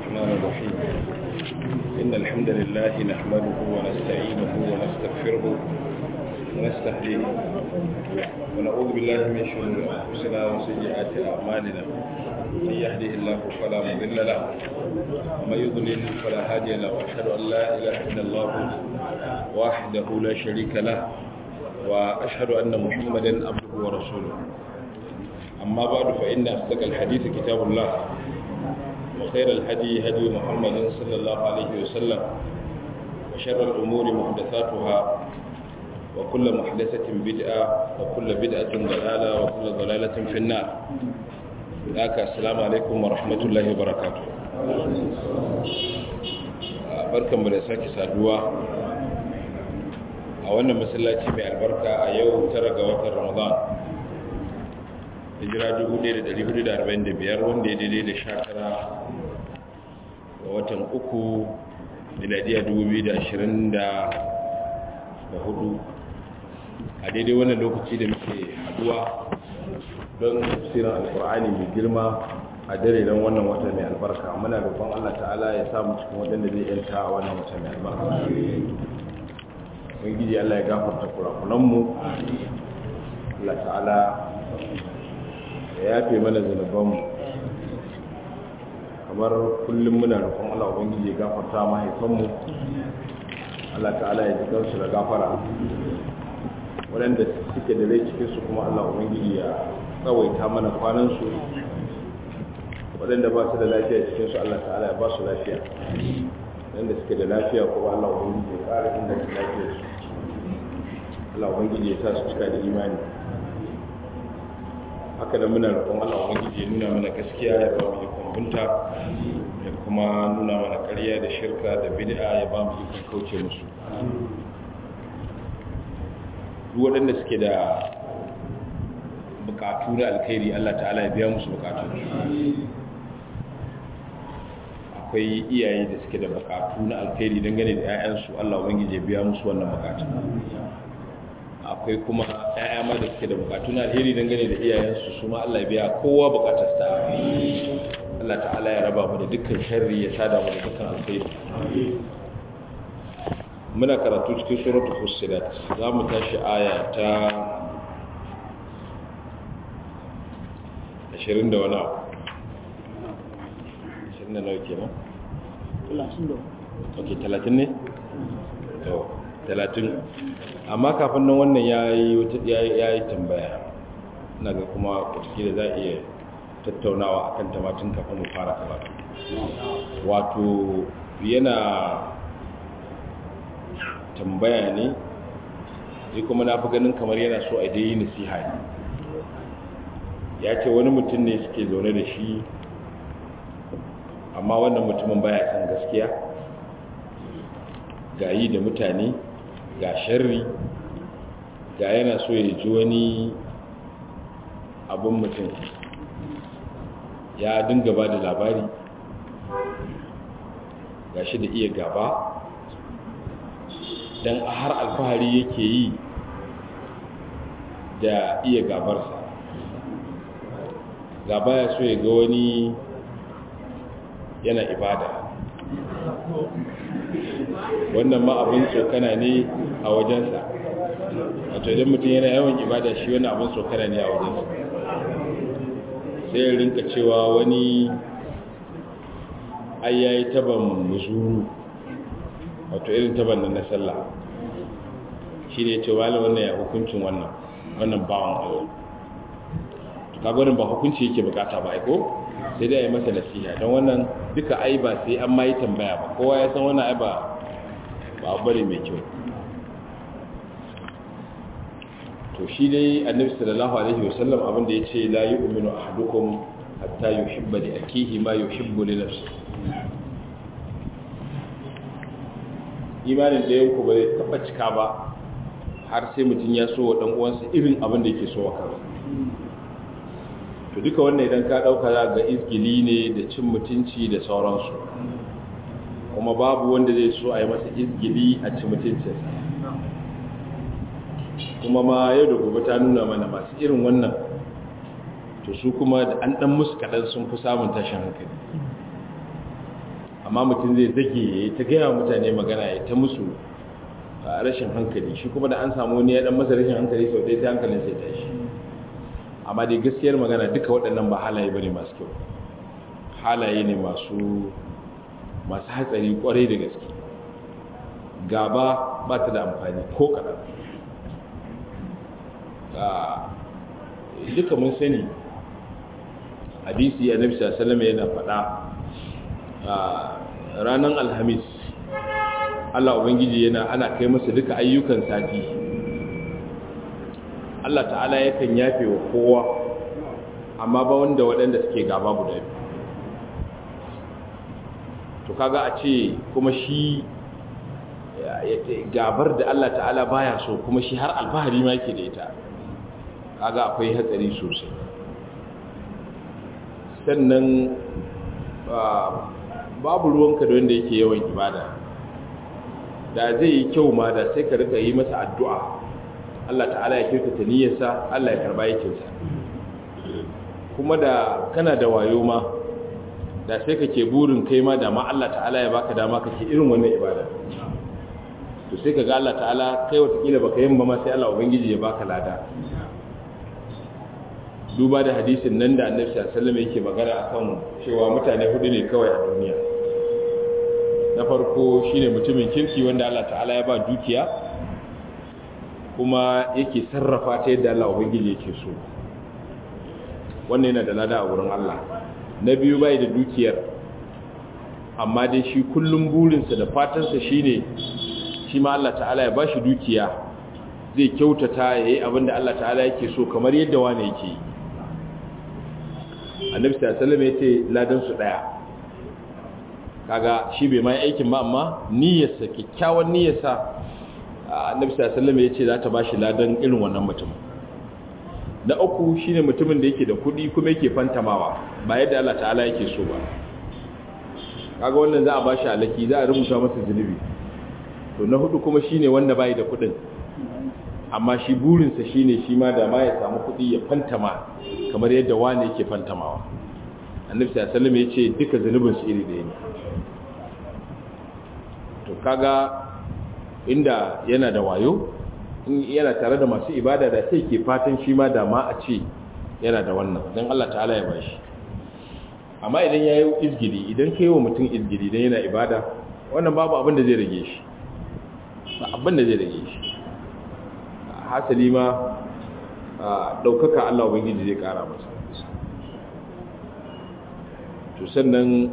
الرحمن الرحيم إن الحمد لله نحمده ونستعينه ونستغفره ونستهديه ونعوذ بالله من شرور أنفسنا وسيئات أعمالنا من يهده الله فلا مضل له ومن يضلل فلا هادي له وأشهد أن لا إله إلا الله وحده لا شريك له وأشهد أن محمدا عبده ورسوله أما بعد فإن أصدق الحديث كتاب الله وخير الهدي هدي محمد صلى الله عليه وسلم وشر الأمور محدثاتها وكل محدثة بدعة وكل بدعة ضلالة وكل ضلالة في النار ذاك السلام عليكم ورحمة الله وبركاته barkan mu da sake saduwa a wannan masallaci mai albarka a yau tara ga watan ramadan hijira 1445 wanda ya daidai da sha tara ga watan uku miladiya 2024 a daidai wannan lokaci da muke haduwa don tafsirin alkur'ani mai girma a dare don wannan wata mai albarka muna roƙon allah ta'ala ya samu cikin waɗanda zai yanta a wannan wata mai albarka ubangiji allah ya gafarta kurakunanmu allah ta'ala ya yafe mana zunubanmu kamar kullum muna roƙon Allah ubangiji ya gafarta mahaifanmu Allah ta'ala ya jikan su da gafara waɗanda suke da rai cikin su kuma Allah ubangiji ya tsawaita mana kwanan su waɗanda ba su da lafiya cikin su Allah ta'ala ya ba su lafiya waɗanda suke da lafiya kuma Allah ubangiji ya ƙara inda su lafiyar su Allah ubangiji ya sa su cika da imani haka da muna roƙon Allah ubangiji ya nuna mana gaskiya ya ba mu ikon bunta ya kuma nuna mana ƙarya da shirka da bid'a ya ba mu ikon kauce musu duk waɗanda suke da bukatu na alkhairi Allah ta'ala ya biya musu bukatu akwai iyaye da suke da bukatu na alkhairi dangane da 'ya'yansu Allah ubangiji ya biya musu wannan bukatu akwai kuma ƴaƴa ma da suke da bukatu na alheri dangane da iyayensu su ma Allah biya kowa bukatar sa Allah ta'ala ya raba mu da dukkan sharri ya sada mu da dukkan alkhairi muna karatu cikin suratul fussilat za mu tashi aya ta 20 da wani abu 20 da nawa kenan 30 ok 30 ne to talatin amma kafin nan wannan ya yi tambaya na ga kuma watakila za a iya tattaunawa a kan tamatin kafin mu fara karatu wato yana tambaya ne zai kuma na fi ganin kamar yana so a dai yi nasiha ne ya ce wani mutum ne suke zaune da shi amma wannan mutumin baya san gaskiya ga yi da mutane ga sharri ga yana so ya ji wani abin mutum ya dinga ba da labari ga shi da iya gaba don har alfahari yake yi da iya gabarsa gaba ya so ya ga wani yana ibada wannan ma abin tsokana ne a wajensa wato idan mutum yana yawan ibada shi wani abin tsokana ne a wajensa sai ya rinka cewa wani ai yayi taban musuru wato irin taban nan na sallah shi ne ce wala wannan ya hukuncin wannan wannan bawan Allah to kaga wannan ba hukunci yake bukata ba ai ko sai dai ya masa nasiha don wannan duka ai ba sai an ma yi tambaya ba kowa ya san wannan ai ba ba bari mai kyau to shi dai annabi sallallahu alaihi wasallam abin da yace la yu'minu ahadukum hatta yuhibba li akihi ma yuhibbu li nafsihi imanin da yanku ba zai taba cika ba har sai mutum ya so wa dan uwansa irin abin da yake so wa kansa to duka wannan idan ka dauka za ga izgili ne da cin mutunci da sauransu kuma babu wanda zai so a yi masa izgili a cin mutuncinsa kuma ma yau da gobe ta nuna mana masu irin wannan to su kuma da an dan musu kaɗan sun fi samun tashin hankali amma mutum zai zage ya ta gaya mutane magana ya ta musu a rashin hankali shi kuma da an samu wani ya dan masa rashin hankali sau ɗaya sai hankalin sai tashi amma dai gaskiyar magana duka waɗannan ba halaye bane masu kyau halaye ne masu masu hatsari kwarai da gaske gaba ba ta da amfani ko kaɗan duka mun sani hadisi annabi sallallahu alaihi yana faɗa ranar alhamis Allah ubangiji yana ana kai masa duka ayyukan sati Allah ta'ala yakan yafe wa kowa amma ba wanda waɗanda suke gaba guda biyu to kaga a ce kuma shi gabar da Allah ta'ala baya so kuma shi har alfahari ma yake da ita kaga akwai hatsari sosai sannan babu ruwanka da wanda yake yawan ibada da zai yi kyau ma da sai ka rika yi masa addu'a Allah ta'ala ya kyautata niyyarsa Allah ya karba yakinsa kuma da kana da wayo ma da sai kake burin kai ma da ma Allah ta'ala ya baka dama kake irin wannan ibada to sai kaga Allah ta'ala kai watakila baka yin ba ma sai Allah ubangiji ya baka lada duba da hadisin nan da annabi sallallahu alaihi wasallam yake magana akan cewa mutane hudu ne kawai a duniya na farko shine mutumin kirki wanda Allah ta'ala ya ba dukiya kuma yake sarrafa ta yadda Allah ubangiji yake so wannan yana da lada a wurin Allah na biyu bai da dukiyar amma dai shi kullum burinsa da fatansa shine shi ma Allah ta'ala ya bashi dukiya zai kyautata yayi abinda Allah ta'ala yake so kamar yadda wani yake yi annabi sallallahu alaihi wasallam yace ladan su daya kaga shi bai mai aikin ba amma niyyarsa kikkiawan niyyarsa annabi sallallahu alaihi wasallam yace za ta bashi ladan irin wannan mutum na uku shine mutumin da yake da kudi kuma yake fantamawa ba yadda Allah ta'ala yake so ba kaga wannan za a bashi alaki za a rubuta masa zunubi to na hudu kuma shine wanda bai da kudin amma shi burinsa shine shi ma da ma ya samu kudi ya fantama kamar yadda wani yake fantamawa annabi sallallahu alaihi wasallam yace duka zanubin su iri ɗaya ne to kaga inda yana da wayo in yana tare da masu ibada da sai ke fatan shi ma da ma a ce yana da wannan don Allah ta'ala ya bashi amma idan ya yi izgiri idan ka yi wa mutum izgiri don yana ibada wannan babu abin da zai rage shi ba abin da zai rage shi hasali ma ɗaukaka Allah Ubangiji zai ƙara masa to sannan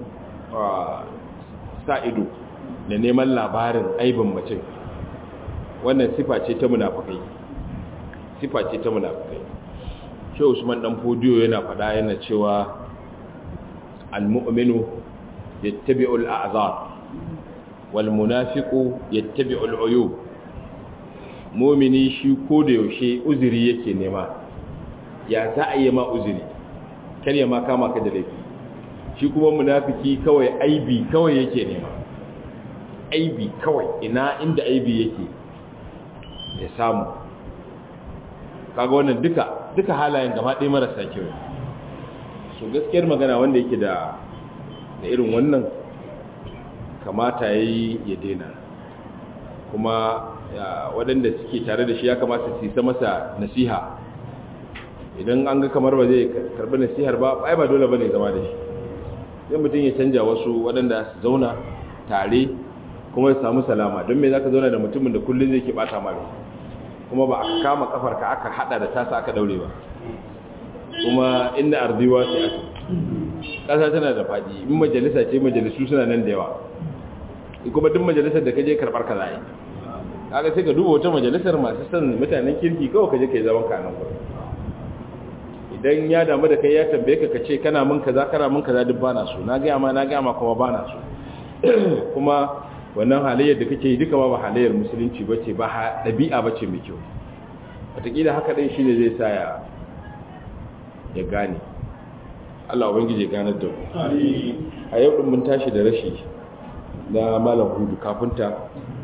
sa ido da neman labarin aibin mutum wannan sifa ce ta munafukai sifa ce ta munafukai shi usman dan fodiyo yana faɗa yana cewa al-mu'minu yattabi'u al-a'zar wal munafiqu yattabi'u al-uyub mu'mini shi ko da yaushe uzuri yake nema ya za a yi ma uzuri kar ya ma kama ka da laifi shi kuma munafiki kawai aibi kawai yake nema aibi kawai ina inda aibi yake ya samu kaga wannan duka duka halayen gaba ɗaya marasa kyau so gaskiyar magana wanda yake da da irin wannan kamata yayi ya daina kuma waɗanda suke tare da shi ya kamata su yi masa nasiha idan an ga kamar ba zai karɓi nasihar ba ai ba dole bane zama da shi sai mutum ya canja wasu waɗanda su zauna tare kuma ya samu salama don me za ka zauna da mutumin da kullum zai ke bata mara kuma ba a kama kafarka aka hada da tasa aka daure ba kuma inda arziwa sai aka ƙasa tana da faɗi in majalisa ce majalisu suna nan da yawa kuma duk majalisar da ka je karɓar ka za yi kaga sai ka duba wata majalisar masu son mutanen kirki kawai ka je ka yi zaman kanan gurin idan ya damu da kai ya tambaye ka kace kana mun kaza kana mun kaza duk bana so na ga ma na ga ma kuma bana so kuma wannan halayyar da kake yi duka ba halayyar musulunci bace ba dabi'a bace mai kyau wataƙila haka din shine zai sa ya ya gane Allah ubangiji ya ganar da mu a yau din mun tashi da rashi na malam hudu kafinta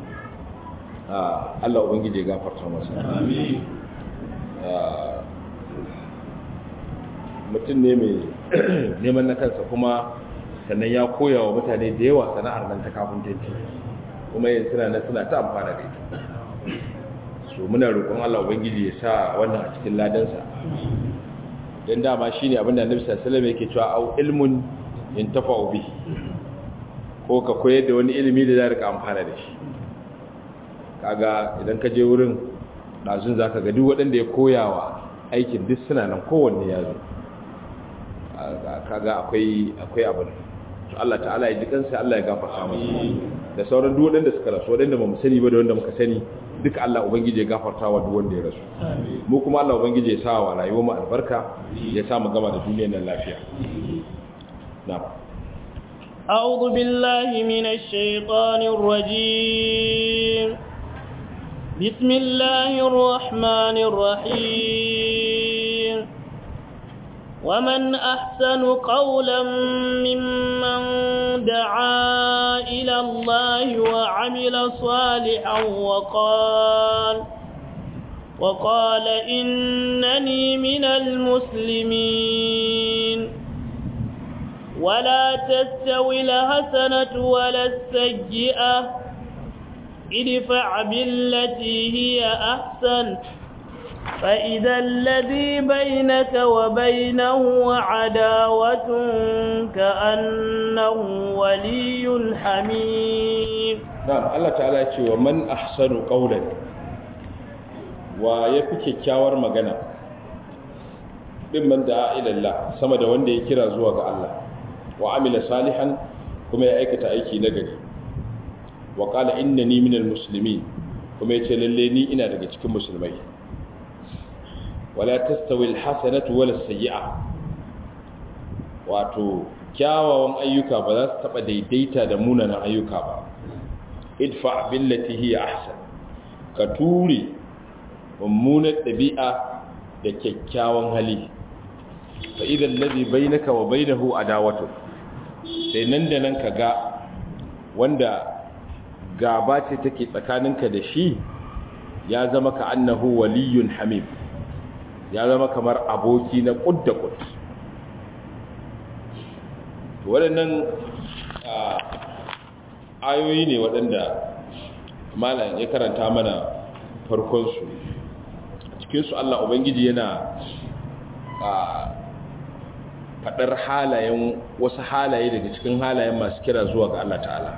Allah ubangiji ya gafarta masa amin mutum ne mai neman na kansa kuma sannan ya koya wa mutane da yawa sana'ar nan ta kafintanci kuma yin suna nan suna ta amfana da ita so muna roƙon Allah ubangiji ya sa wannan a cikin ladansa dan dama shine abin da Annabi sallallahu alaihi wasallam yake cewa au ilmun yantafa'u bihi ko ka koyar da wani ilimi da za ka amfana da shi kaga idan ka je wurin ɗazun za ka ga duk waɗanda ya koyawa aikin duk suna nan kowanne ya zo kaga akwai akwai abin to Allah ta'ala ya ji kansa Allah ya gafarta masa da sauran duk waɗanda suka rasu waɗanda ba mu sani ba da wanda muka sani duka Allah ubangiji ya gafarta wa duk wanda ya rasu mu kuma Allah ubangiji ya sa wa rayuwar mu albarka ya sa mu gama da duniyar nan lafiya na'am أعوذ بالله من الشيطان الرجيم بسم الله الرحمن الرحيم ومن أحسن قولا ممن دعا إلى الله وعمل صالحا وقال وقال إنني من المسلمين ولا تستوي الحسنة ولا السيئة ادفع بالتي هي أحسن فإذا الذي بينك وبينه عداوة كأنه ولي حميم نعم الله تعالى يقول ومن أحسن قولا ويفك كاور مغنى ممن دعا إلى الله سمد وندي كرا زوغ الله وعمل صالحا كما يأيكت أيكي نغري وقال إنني من المسلمين كما يتللني إنا رجتك مسلمين ولا تستوي الحسنة ولا السيئة wato kyawawan ayyuka ba za su taɓa daidaita da munanan ayyuka ba idfa billati hiya ahsan ka ture mummunar ɗabi'a da kyakkyawan hali fa idan ladhi bainaka wa bainahu adawatu sai nan da nan ka ga wanda gaba ce take tsakaninka da shi ya zama ka annahu waliyun hamim ya zama kamar aboki na kud da kud waɗannan ayoyi ne waɗanda malam ya karanta mana farkonsu a cikinsu Allah Ubangiji yana faɗar halayen wasu halaye daga cikin halayen masu kira zuwa ga Allah ta'ala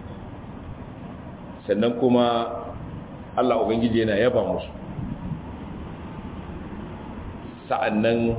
sannan kuma Allah Ubangiji yana yaba musu sa'annan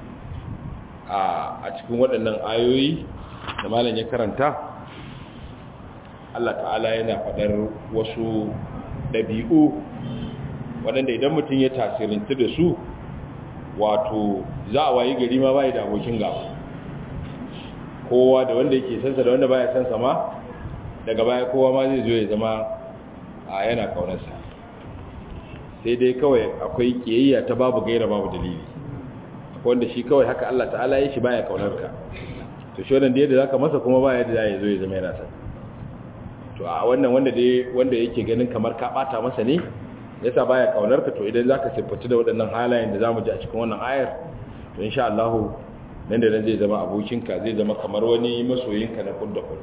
a cikin waɗannan ayoyi da malam ya karanta Allah ta'ala yana faɗar wasu ɗabi'u waɗanda idan mutum ya tasirinta da su wato za a wayi gari ma bai da abokin gaba kowa da wanda yake sansa da wanda baya sansa ma daga baya kowa ma zai zo ya zama a yana kaunarsa sai dai kawai akwai kiyayya ta babu gaira babu dalili wanda shi kawai haka Allah ta'ala ya shi baya kaunar ka to shi wannan da yadda zaka masa kuma baya da zai zo ya zama yana san to a wannan wanda dai wanda yake ganin kamar ka bata masa ne yasa baya kaunar ka to idan zaka siffatu da waɗannan halayen da zamu ji a cikin wannan ayar to insha Allah nan da nan zai zama abokinka zai zama kamar wani masoyinka na kudda kud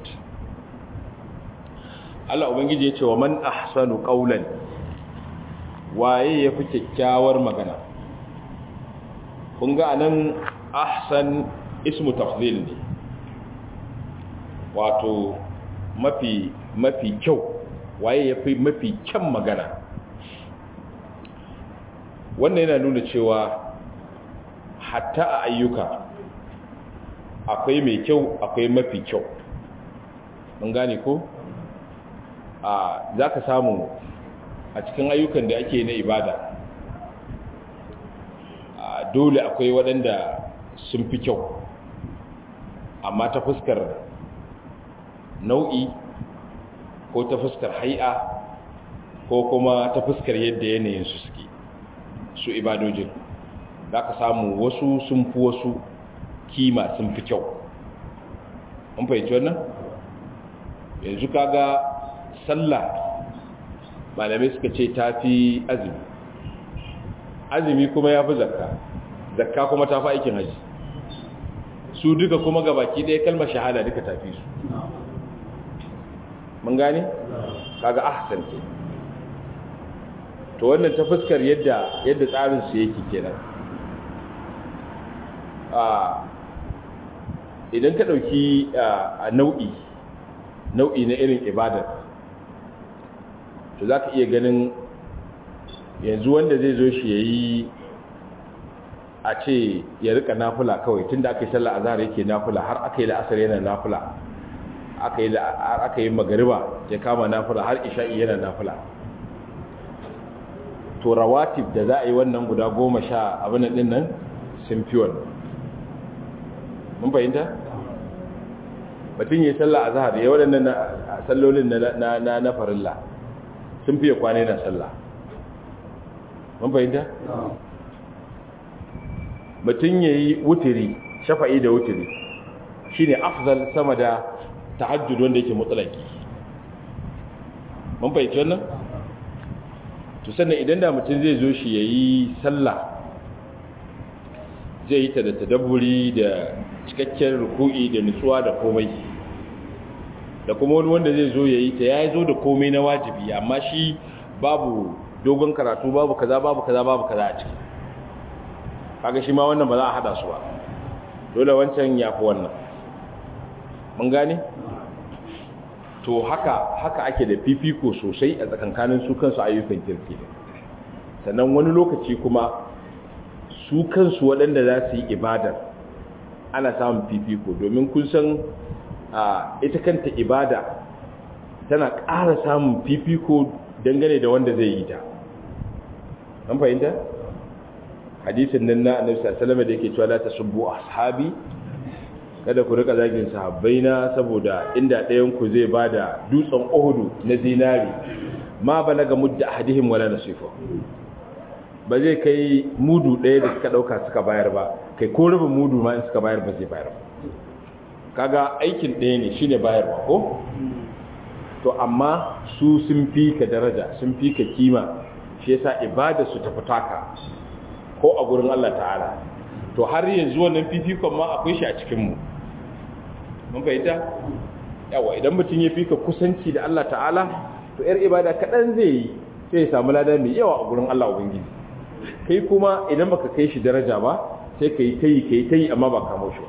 Allah ubangiji ya ce wa man ahsanu qawlan waye yafi kyakkyawar magana kun ga anan ahsan ismu tafdhil ne wato mafi mafi kyau waye yafi mafi kyan magana wannan yana nuna cewa hatta a ayyuka akwai mai kyau akwai mafi kyau mun gane ko a za ka samu a cikin ayyukan da ake na ibada dole akwai waɗanda sun fi kyau amma ta fuskar nau'i ko ta fuskar hai'a ko kuma ta fuskar yadda yanayin su suke su ibadojin za ka samu wasu sun fi wasu kima sun fi kyau an fahimci wannan yanzu kaga sallah malamai suka ce ta fi azumi azumi kuma ya fi zakka zakka kuma ta fi aikin haji su duka kuma gabaki ɗaya kalmar shahada duka tafi su mun gane kaga ahsan ke to wannan ta fuskar yadda yadda tsarin su yake kenan a idan ka dauki a nau'i nau'i na irin ibadar to zaka iya ganin yanzu wanda zai zo shi yayi a ce ya rika nafula kawai tunda aka yi sallar azhar yake nafula har aka yi la'asar yana nafula aka yi aka yi magariba ya kama nafula har isha'i yana nafula to rawatib da za a yi wannan guda goma sha abin din nan sun fi wannan mun fahimta mutum yi sallah a zahar ya waɗannan sallolin na na farilla sun fiye kwane na sallah mun fahimta mutum ya yi wutiri shafa'i da wutiri shi ne afzal sama da tahajjud wanda yake mutsalaki mun fahimci wannan to sannan idan da mutum zai zo shi ya yi sallah zai yi ta da tadabburi da cikakken ruku'i da nutsuwa da komai da kuma wani wanda zai zo ya yi ta ya zo da komai na wajibi amma shi babu dogon karatu babu kaza babu kaza babu kaza a ciki kaga shi ma wannan ba za a hada su ba dole wancan ya fi wannan mun gane to haka haka ake da fifiko sosai a tsakankanin su kansu ayyukan kirki sannan wani lokaci kuma su kansu waɗanda za su yi ibadar ana samun fifiko domin kun san ita kanta ibada tana ƙara samun fifiko dangane da wanda zai yi ta an fahimta hadisin nan na annabi sallallahu alaihi wasallam da yake cewa la tasubbu ashabi kada ku rika zagin sahabbaina saboda inda ɗayan ku zai bada dutsen Uhud na zinari ma balaga mudda ahadihim wala nasifa ba zai kai mudu ɗaya da suka ɗauka suka bayar ba kai ko rubin mudu ma in suka bayar ba zai bayar ba kaga aikin ɗaya ne shine bayarwa ko to amma su sun fi ka daraja sun fi ka kima shi yasa ibada su tafi taka ko a gurin Allah ta'ala to har yanzu wannan fifikon ma akwai shi a cikin mu mun fahimta yawa idan mutum ya fika kusanci da Allah ta'ala to yar ibada kaɗan zai yi sai ya samu lada mai yawa a gurin Allah ubangiji kai kuma idan baka kai shi daraja ba sai ka yi ta yi ka yi ta yi amma ba kamo shi ba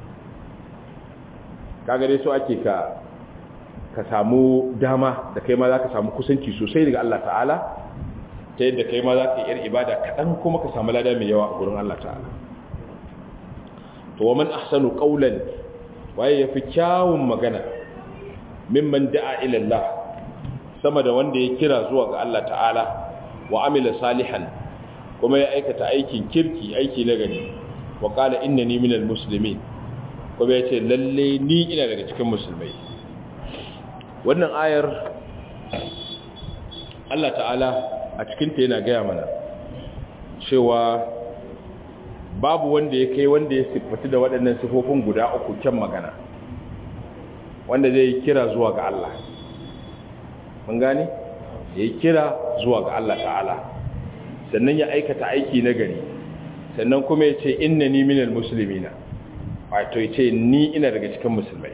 kaga dai so ake ka ka samu dama da kai ma za ka samu kusanci sosai daga Allah ta'ala ta yadda kai ma za ka yi yar ibada kaɗan kuma ka samu lada mai yawa a gurin Allah ta'ala to wa man ahsanu qawlan waye yafi kyawun magana mimman da'a ila Allah sama da wanda ya kira zuwa ga Allah ta'ala wa amila salihan kuma ya aikata aikin kirki aiki na gani wa qala innani minal muslimin kuma ya ce lalle ni ina daga cikin musulmai wannan ayar Allah ta'ala a cikinta yana gaya mana cewa babu wanda ya kai wanda ya siffatu da waɗannan sifofin guda uku kyan magana wanda zai kira zuwa ga Allah mun gane ya yi kira zuwa ga Allah ta'ala sannan ya aikata aiki na gari sannan kuma ya ce inna ni minal musulmina wato ya ce ni ina daga cikin musulmai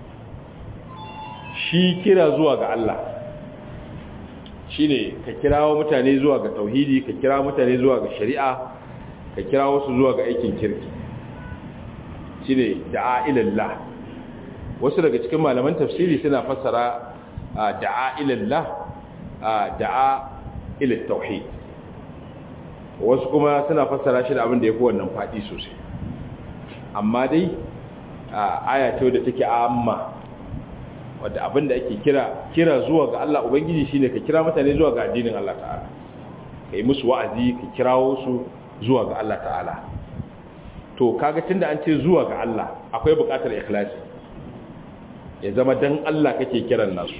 shi kira zuwa ga Allah shi ne ka kirawo mutane zuwa ga tauhidi ka kira mutane zuwa ga shari'a ka kira wasu zuwa ga aikin kirki shi ne da'a ilallah wasu daga cikin malaman tafsiri suna fassara da'a ilallah da'a ilal tauhid wasu kuma suna fassara shi da abin da ya fi wannan faɗi sosai amma dai aya ce da take amma wadda abin da ake kira kira zuwa ga Allah Ubangiji shine ka kira mutane zuwa ga addinin Allah ta'ala ka yi musu wa'azi ka kirawo su zuwa ga Allah ta'ala to kaga tunda an ce zuwa ga Allah akwai buƙatar ikhlasi ya zama dan Allah kake kiran nasu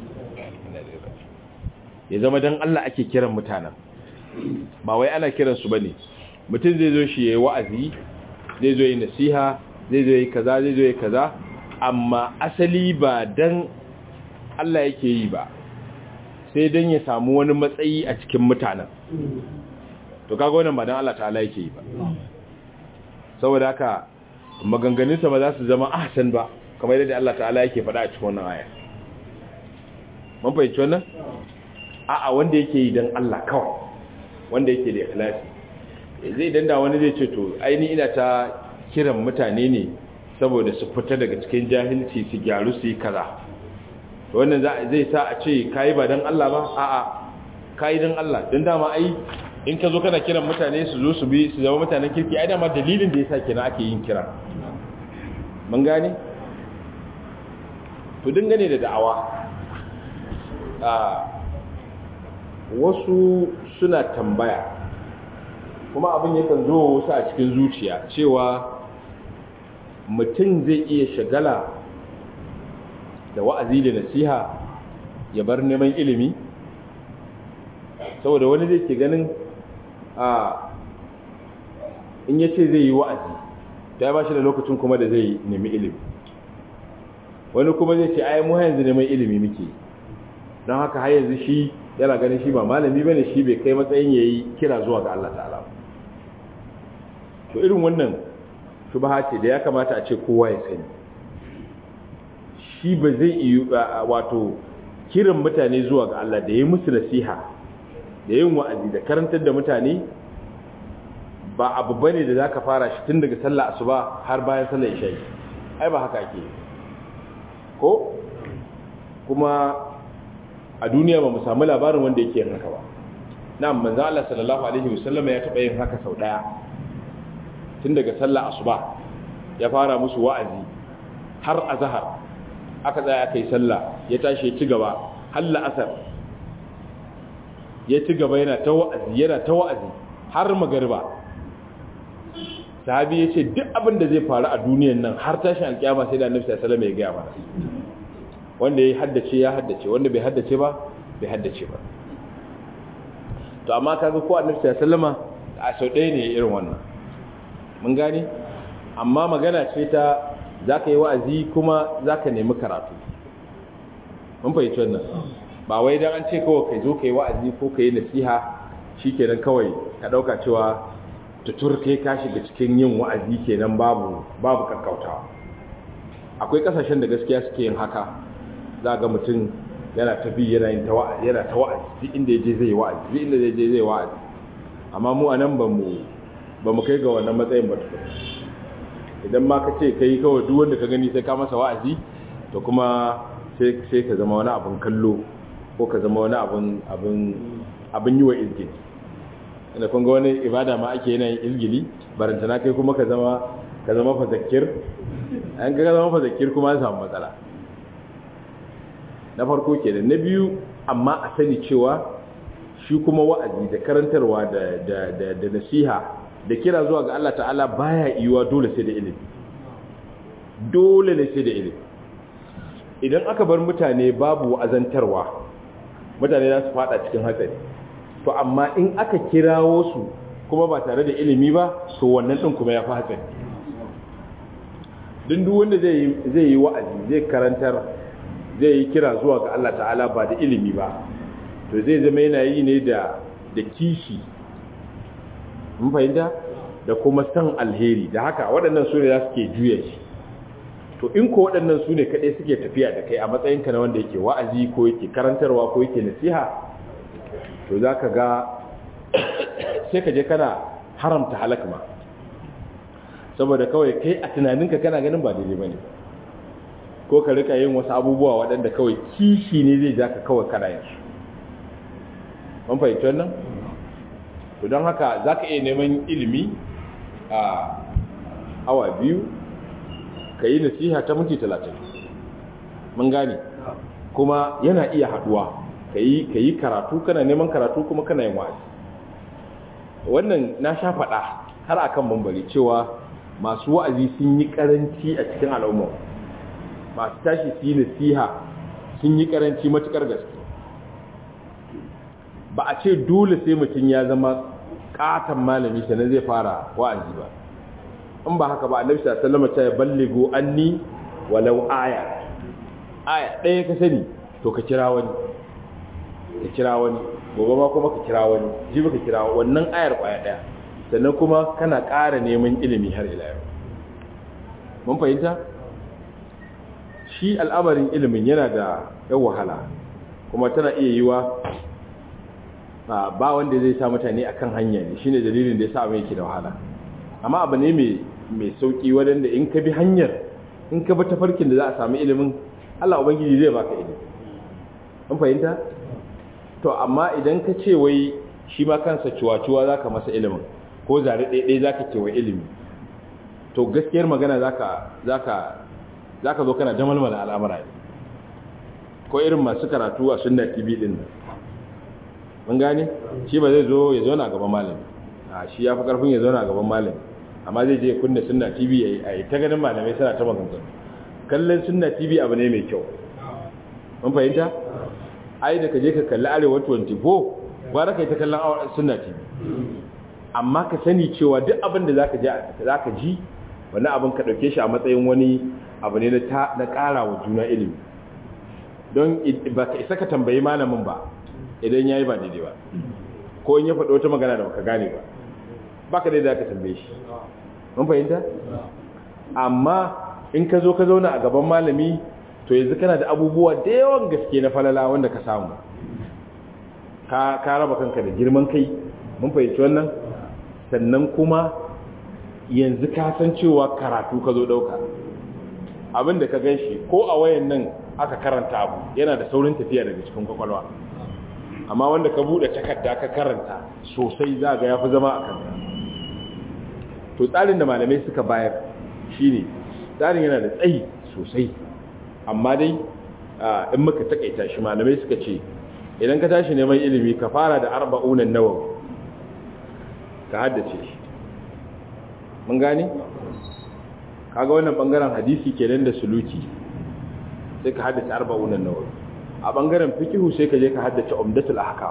ya zama dan Allah ake kiran mutanen ba wai ana kiran su bane mutum zai zo shi yayi wa'azi zai zo yi nasiha zai zo yi kaza zai zo yi kaza amma asali ba dan Allah yake yi ba sai dan ya samu wani matsayi a cikin mutanen to kaga wannan ba dan Allah ta'ala yake yi ba saboda haka maganganunsa ba za su zama ahsan ba kamar yadda Allah ta'ala yake faɗa a cikin wannan aya mun fahimci wannan a'a wanda yake yi dan Allah kawai wanda yake da ikhlasi zai danda wani zai ce to aini ina ta kiran mutane ne saboda su fita daga cikin jahilci su gyaru su yi kaza to wannan zai sa a ce kai ba dan Allah ba a'a kai dan Allah dan dama ai in ka zo kana kiran mutane su zo su bi su zama mutanen kirki ai dama dalilin da yasa kenan ake yin kira mun gane to dangane da da'awa a wasu suna tambaya kuma abin yakan zo wasu a cikin zuciya cewa mutum zai iya shagala da wa'azi da nasiha ya bar neman ilimi saboda wani zai ke ganin a in ya ce zai yi wa'azi ta ba shi da lokacin kuma da zai nemi ilimi wani kuma zai ce ai mu yanzu neman ilimi muke don haka har yanzu shi yana ganin shi ba malami bane shi bai kai matsayin yayi kira zuwa ga Allah ta'ala to irin wannan shubha ce da ya kamata a ce kowa ya sani shi ba zai yi wato kiran mutane zuwa ga Allah da yayi musu nasiha da yin wa'azi da karantar da mutane ba abu bane da zaka fara shi tun daga sallah asuba har bayan sallar isha ai ba haka ake ko kuma a duniya ba mu samu labarin wanda yake yin haka ba na manzo Allah sallallahu alaihi wasallam ya taba yin haka sau daya tun daga sallah asuba ya fara musu wa'azi har azhar aka tsaya aka yi sallah ya tashi ya ci gaba har la'asar ya ci gaba yana ta wa'azi yana ta wa'azi har magariba sahabi ya ce duk abin da zai faru a duniyan nan har tashin alkiyama sai da annabi sallallahu alaihi wasallam ya gaya mana wanda ya haddace ya haddace wanda bai haddace ba bai haddace ba to amma kaga ko annabi sallallahu alaihi wasallam a sau ɗaya ne irin wannan mun gane amma magana ce ta zaka yi wa'azi kuma zaka nemi karatu mun fahimci wannan ba wai dan an ce kawai kai zo kai wa'azi ko kai nasiha shikenan kawai ka dauka cewa tutur kai ka shiga cikin yin wa'azi kenan babu babu kakkautawa akwai kasashen da gaskiya suke yin haka za ga mutum yana ta bi yana yin tawa'azi yana tawa'azi duk inda yaje zai wa'azi duk inda yaje zai wa'azi amma mu anan ba mu ba mu kai ga wannan matsayin ba tukun idan ma ka ce kai kawai duk wanda ka gani sai ka masa wa'azi to kuma sai sai ka zama wani abun kallo ko ka zama wani abun abun abun yi wa izgili inda kun ga wani ibada ma ake yana yin izgili barantana kai kuma ka zama ka zama fazakir an ga zama fazakir kuma an samu matsala na farko ke da na biyu amma a sani cewa shi kuma wa'azi da karantarwa da, da, da, da nasiha da kira zuwa ga Allah ta'ala baya yiwa dole sai da ilimi dole ne sai da ilimi idan aka bar mutane babu wa'azantarwa mutane za su fada cikin hatsari to amma in aka kirawo su kuma ba tare da ilimi ba to wannan din kuma ya fi hatsari duk wanda zai yi wa'azi zai karantar zai yi kira zuwa ga Allah ta'ala ba da ilimi ba to zai zama yana yi ne da da kishi mun fahimta da kuma san alheri da haka waɗannan su ne za su ke juya shi to in ko waɗannan su ne kaɗai suke tafiya da kai a matsayinka na wanda yake wa'azi ko yake karantarwa ko yake nasiha to za ka ga sai ka je kana haramta halak ma saboda kawai kai a tunaninka kana ganin ba daidai ba ne ko ka rika yin wasu abubuwa waɗanda kawai kishi ne zai ja ka kawai kana yin su mun fahimci wannan to don haka za ka iya neman ilimi a awa biyu ka yi nasiha ta minti talatin mun gane kuma yana iya haduwa ka yi karatu kana neman karatu kuma kana yin wa'azi wannan na sha faɗa har akan bambari cewa masu wa'azi sun yi karanci a cikin al'umma masu tashi su yi nasiha sun yi karanci matukar gaske ba a ce dole sai mutum ya zama katon malami sannan zai fara wa'azi ba in ba haka ba annabi sallallahu alaihi wasallam ya balligo anni walau aya aya ɗaya ka sani to ka kira wani ka kira wani gobe ma kuma ka kira wani jibi ka kira wannan ayar kwaya ɗaya sannan kuma kana ƙara neman ilimi har ila yau mun fahimta shi al'amarin ilimin yana da yan wahala kuma tana iya yiwa ba wanda zai sa mutane akan hanya ne shine dalilin da ya sa abin yake da wahala amma abu ne mai sauki wadanda in ka bi hanyar in ka bi tafarkin da za a samu ilimin Allah ubangiji zai baka ilimi mun fahimta to amma idan ka ce wai shi ma kansa ciwaciwa zaka masa ilimin ko zare ɗaiɗai zaka ce wa ilimi to gaskiyar magana zaka zaka zaka zo kana damalmala al'amura ne ko irin masu karatu a sunna tv din nan mun gane shi ba zai zo ya zauna gaban malami a shi ya fi karfin ya zauna gaban malami amma zai je kunna sunna tv a yi ta ganin malamai suna ta maganganu kallon sunna tv abu ne mai kyau mun fahimta ai da ka je ka kalli arewa 24 gwara ka yi ta kallon sunna tv amma ka sani cewa duk abin da zaka ji zaka ji wani abin ka dauke shi a matsayin wani abu ne na ƙara wa juna ilimi don ba ka isa ka tambayi malamin ba idan ya yi ba daidai ba ko in ya faɗo wata magana da baka gane ba ba ka daidai ka tambaye shi mun fahimta amma in ka zo ka zauna a gaban malami to yanzu kana da abubuwa da yawan gaske na falala wanda ka samu ka raba kanka da girman kai mun fahimci wannan sannan kuma yanzu ka san cewa karatu ka zo ɗauka abinda ka gan shi ko a wayan nan aka karanta abu yana da saurin tafiya daga cikin kwakwalwa amma wanda ka bude takarda ka karanta sosai za ga yafi zama a kanka to tsarin da malamai suka bayar shine tsarin yana da tsayi sosai amma dai in muka takaita shi malamai suka ce idan ka tashi neman ilimi ka fara da arba'unan nawawi ka haddace shi mun gane kaga wannan bangaren hadisi kenan da suluki sai ka haddace arba'unan nawawi a bangaren fikihu sai ka je ka haddace umdatul ahkam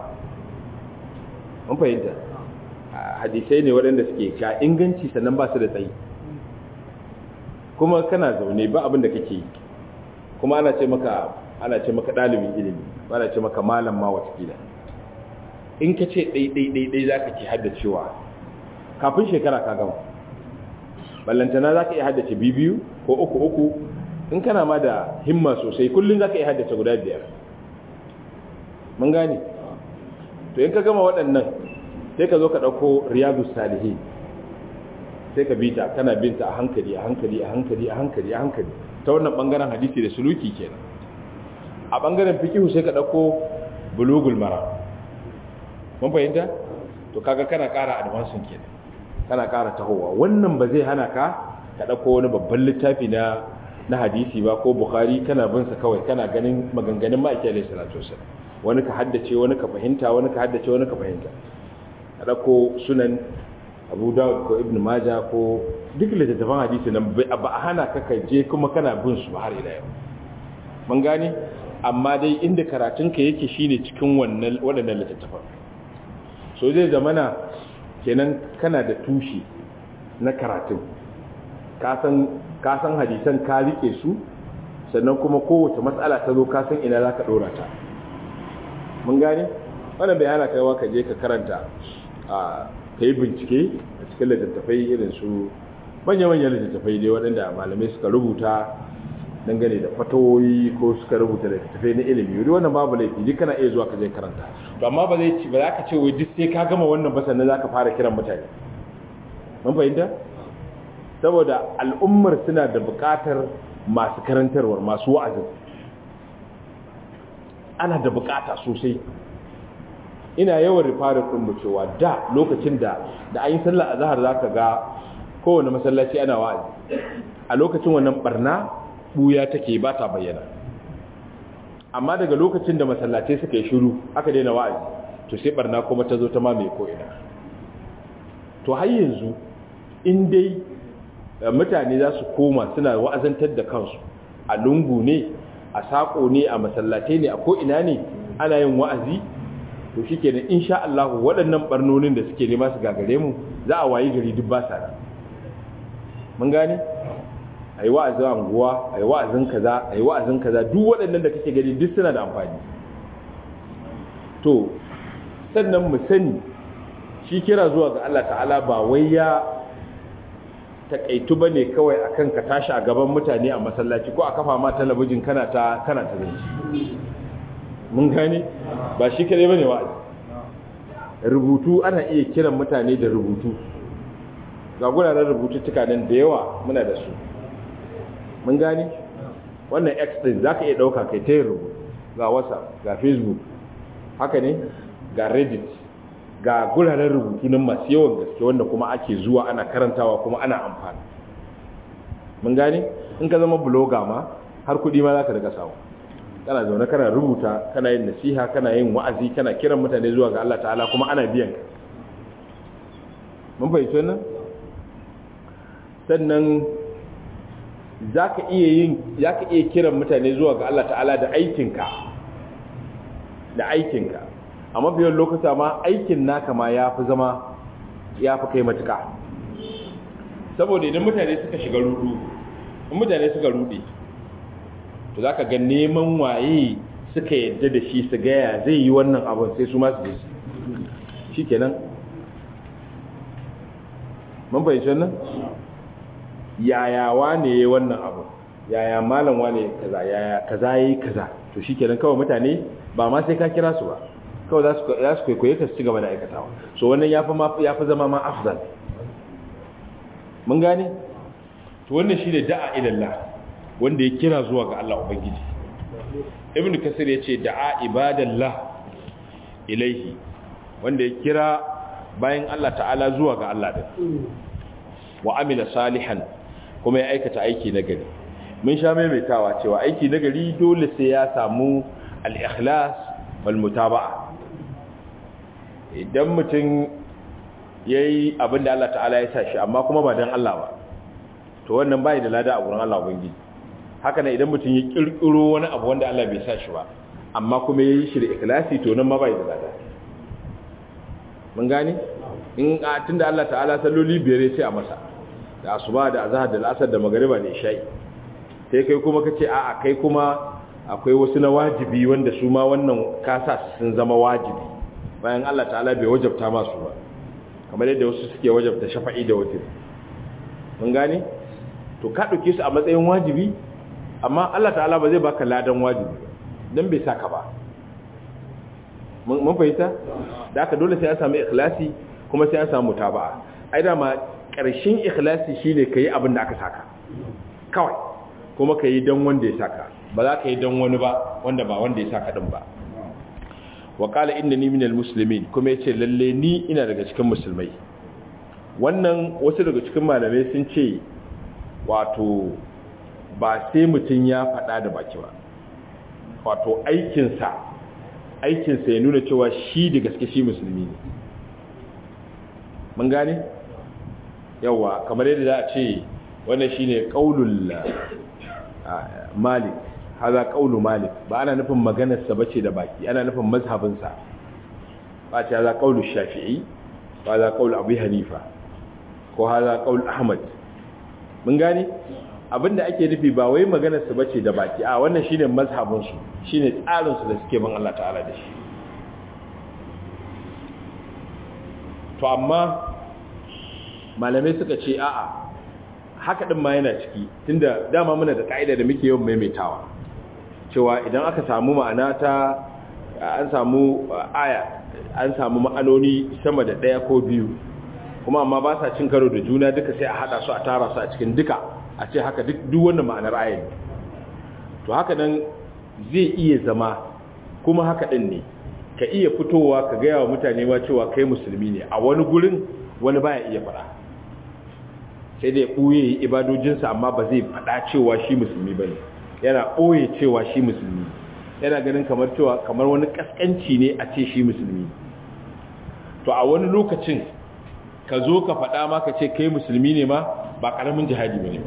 mun fahimta hadisai ne waɗanda suke ka inganci sannan ba su da tsayi kuma kana zaune ba abin da kake yi kuma ana ce maka ana ce maka ɗalibin ilimi ba ana ce maka malam ma watakila in ka ce ɗai-ɗai-ɗai za ka ke haddacewa kafin shekara ka gama ballantana za ka iya haddace biyu ko uku uku in kana ma da himma sosai kullum za ka iya haddace guda biyar mun gane to in ka gama waɗannan sai ka zo ka ɗauko riyadu salihi sai ka bita kana binta a hankali a hankali a hankali a hankali a hankali ta wannan ɓangaren hadisi da suluki kenan a ɓangaren fikihu sai ka ɗauko bulugul mara mun fahimta to kaga kana ƙara advansun kenan kana ƙara tahowa wannan ba zai hana ka ka ɗauko wani babban littafi na na hadisi ba ko bukhari kana bin sa kawai kana ganin maganganun ma'aiki alaihi salatu wasallam wani ka haddace wani ka fahimta wani ka haddace wani ka fahimta ka ɗauko sunan abu dawud ko ibn maja ko duk littattafan hadisi nan ba a hana ka kai je kuma kana bin su har ila yau mun gane amma dai inda karatunka yake shine cikin wannan waɗannan littattafan so zai zamana kenan kana da tushe na karatun ka san hadisan ka rike su sannan kuma kowace matsala ta zo ka san ina za ka ɗora ta mun gane wannan bayana kaiwa ka je ka karanta a ka yi bincike a cikin littattafai irin su manya-manyan littattafai dai waɗanda malamai suka rubuta dangane da fatawoyi ko suka rubuta littattafai na ilimi wuri wannan babu laifi duk kana iya zuwa ka je karanta to amma ba zai ci ba za ka ce wai duk sai ka gama wannan ba sannan za ka fara kiran mutane mun fahimta saboda al'ummar suna da buƙatar masu karantarwar masu wa'azin ana da buƙata sosai ina yawan rifarin ɗin cewa da lokacin da da an yi sallar azahar za ka ga kowane masallaci ana wa'azi a lokacin wannan barna buya take ba ta bayyana amma daga lokacin da masallatai suka yi shiru aka daina wa'azi to sai barna kuma ta zo ta mamaye ko'ina to har yanzu in dai mutane za su koma suna wa'azantar da kansu a lungu ne a saƙo ne a masallatai ne a ko'ina ne ana yin wa'azi to shi kenan insha Allah waɗannan ɓarnonin da suke nema su gagare mu za a wayi gari duk ba sa da mun gane a yi wa'azin anguwa a yi wa'azin kaza a yi wa'azin kaza duk waɗannan da kake gani duk suna da amfani to sannan mu sani shi kira zuwa ga Allah ta'ala ba wai ya takaitu ba ne kawai akan ka tashi a gaban mutane a masallaci ko a kafa ma talabijin kana ta kana ta zanci mun gane ba shi kadai bane wa'azi rubutu ana iya kiran mutane da rubutu ga guraren rubututtuka nan da yawa muna da su mun gane wannan x din zaka iya dauka kai ta rubutu ga whatsapp ga facebook haka ne ga reddit ga guraren rubutu nan masu yawan gaske wanda kuma ake zuwa ana karantawa kuma ana amfani mun gane in ka zama blogger ma har kudi ma zaka riga samu kana zaune kana rubuta kana yin nasiha kana yin wa'azi kana kiran mutane zuwa ga Allah ta'ala kuma ana biyan ka mun fahimci wannan sannan zaka iya yin zaka iya kiran mutane zuwa ga Allah ta'ala da aikinka da aikinka a mafiyan lokuta ma aikin naka ma ya fi zama ya fi kai matuka saboda idan mutane suka shiga rudu in mutane suka rude to za ka ga neman waye suka yadda da shi su gaya zai yi wannan abin sai su masu jesu shi kenan mun fahimci wannan yaya wane ya wannan abin yaya malam wane kaza yaya kaza yi kaza to shi kenan kawai mutane ba ma sai ka kira su ba kawai za su kwaikwaye ka su ci gaba da aikatawa so wannan ya fi zama ma afzal mun gane to wannan shi ne da'a ilallah wanda ya kira zuwa ga Allah Ubangiji ibn kasir ya ce da'a ibadallah ilaihi wanda ya kira bayan Allah ta'ala zuwa ga Allah din wa amila salihan kuma ya aikata aiki na gari mun sha maimaitawa cewa aiki na gari dole sai ya samu al-ikhlas wal mutaba'a idan mutum yayi abin da Allah ta'ala ya sa shi amma kuma ba dan Allah ba to wannan bai da lada a gurin Allah ubangiji haka ne idan mutum ya kirkiro wani abu wanda Allah bai sa shi ba amma kuma ya yi shi da ikhlasi to nan ma bai da lada mun gane in a tunda Allah ta'ala salloli biyar sai a masa da asuba da azhar da al'asar da magriba da isha'i sai kai kuma kace a'a kai kuma akwai wasu na wajibi wanda su ma wannan kasa sun zama wajibi bayan Allah ta'ala bai wajabta masu ba kamar yadda wasu suke wajabta shafa'i da wutir mun gane to ka dauke su a matsayin wajibi amma Allah ta'ala ba zai baka ladan wajibi dan bai saka ba mun fahimta da aka dole sai an samu ikhlasi kuma sai an samu mutaba'a ai da ma karshen ikhlasi shine kai abin da aka saka kawai kuma kai dan wanda ya saka ba za ka yi dan wani ba wanda ba wanda ya saka din ba wa qala innani minal muslimin kuma yace lalle ni ina daga cikin musulmai wannan wasu daga cikin malamai sun ce wato ba sai mutum ya faɗa da baki ba wato aikinsa aikinsa ya nuna cewa shi da gaske shi musulmi ne mun gane yawa kamar yadda za a ce wannan shi ne ƙaunul malik haza ƙaunu malik ba ana nufin maganarsa ba ce da baki ana nufin mazhabinsa ba ce haza ƙaunu shafi'i ba haza ƙaunu abu hanifa ko haza ƙaunu ahmad mun gane abinda ake nufi ba wai maganar su bace da baki a wannan shine mazhabin su shine tsarin su da suke bin Allah ta'ala da shi to amma malamai suka ce a'a haka din ma yana ciki tunda dama muna da kaida da muke yawan maimaitawa cewa idan aka samu ma'ana ta an samu aya an samu ma'anoni sama da daya ko biyu kuma amma ba sa cin karo da juna duka sai a hada su a tara su a cikin duka a ce haka duk duk wannan ma'anar ayin to haka nan zai iya zama kuma haka din ne ka iya fitowa ka gaya wa mutane ma cewa kai musulmi ne a wani gurin wani baya iya fada sai dai ɓoye ibadojinsa amma ba zai fada cewa shi musulmi ba ne yana ɓoye cewa shi musulmi yana ganin kamar cewa kamar wani ƙasƙanci ne a ce shi musulmi to a wani lokacin ka zo ka faɗa ma ka ce kai musulmi ne ma ba ƙaramin jihadi ba ne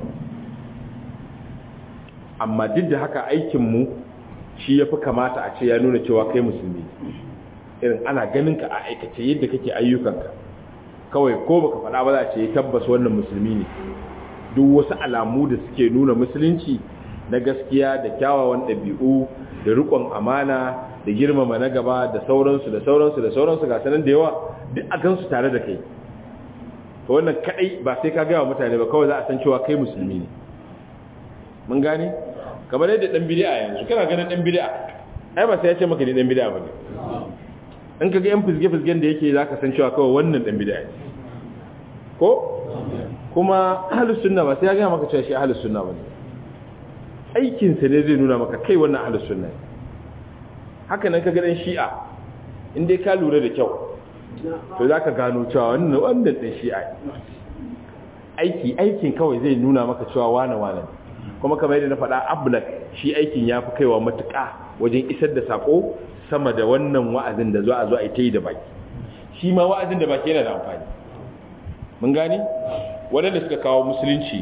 amma duk da haka aikinmu shi ya fi kamata a ce ya nuna cewa kai musulmi irin ana ganin ka a aikace yadda kake ayyukanka kawai ko baka faɗa ba za a ce tabbas wannan musulmi ne duk wasu alamu da suke nuna musulunci na gaskiya da kyawawan ɗabi'u da riƙon amana da girmama na gaba da sauransu da sauransu da sauransu ga sanan da yawa duk a gansu tare da kai to wannan kadai ba sai ka gaya wa mutane ba kawai za a san cewa kai musulmi ne mun gane kamar yadda dan bid'a yanzu kana ganin dan bid'a ai ba sai ya ce maka ni dan bid'a bane in ka ga yan fizge fizgen da yake zaka san cewa kawai wannan dan bid'a ne ko kuma ahlus sunna ba sai ya gaya maka cewa shi ahlus sunna bane aikin sa ne zai nuna maka kai wannan ahlus sunna ne haka nan ka ga dan shi'a in dai ka lura da kyau to zaka gano cewa wannan wannan dan shi'a aiki aikin kawai zai nuna maka cewa wane wane kuma kamar yadda na faɗa ablak shi aikin ya fi kaiwa matuƙa wajen isar da sako sama da wannan wa'azin da zo a zo a ta yi da baki shi ma wa'azin da baki yana da amfani mun gane waɗanda suka kawo musulunci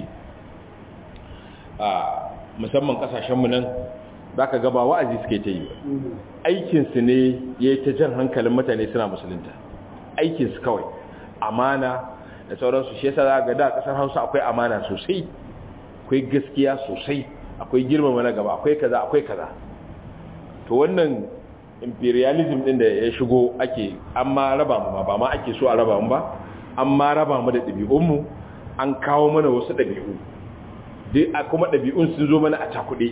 a musamman ƙasashenmu nan za ka gaba wa'azi suke ta yi aikinsu ne ya yi ta jan hankalin mutane suna musulunta aikinsu kawai amana da sauransu shi yasa za ga da ƙasar hausa akwai amana sosai akwai gaskiya sosai akwai girmama na gaba akwai kaza akwai kaza to wannan imperialism din da ya shigo ake an ma raba mu ba ma ake so a raba mu ba an ma raba mu da ɗabi'unmu an kawo mana wasu ɗabi'u dai a kuma ɗabi'un sun zo mana a cakuɗe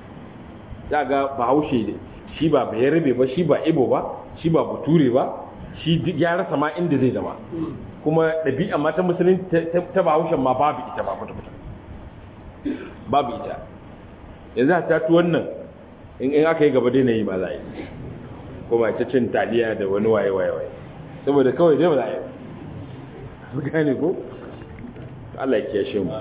za ga bahaushe ne shi ba bayarabe ba shi ba ibo ba shi ba bature ba shi ya rasa ma inda zai zama kuma ɗabi'a ma ta musulun ta bahaushen ma babu ita ba kwata-kwata babu ita yanzu a tatu wannan in aka yi gaba daina yi ba za a yi kuma ta cin taliya da wani waye-waye saboda kawai dai ba za a yi su gane ko? Allah ya kiyashe mu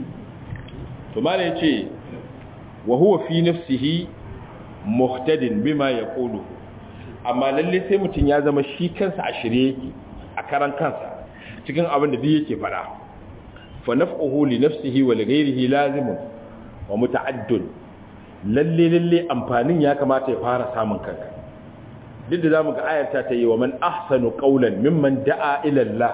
to ma ya ce wa huwa fi nafsihi muhtadin bima yaqulu amma lalle sai mutum ya zama shi kansa a shirye yake a karan kansa cikin abin da duk yake fada fa naf'uhu li nafsihi wa li ghayrihi lazimun wa muta'addun lalle lalle amfanin ya kamata ya fara samun kanka duk da zamu ga ayarta ta yi wa man ahsanu qawlan mimman da'a ila Allah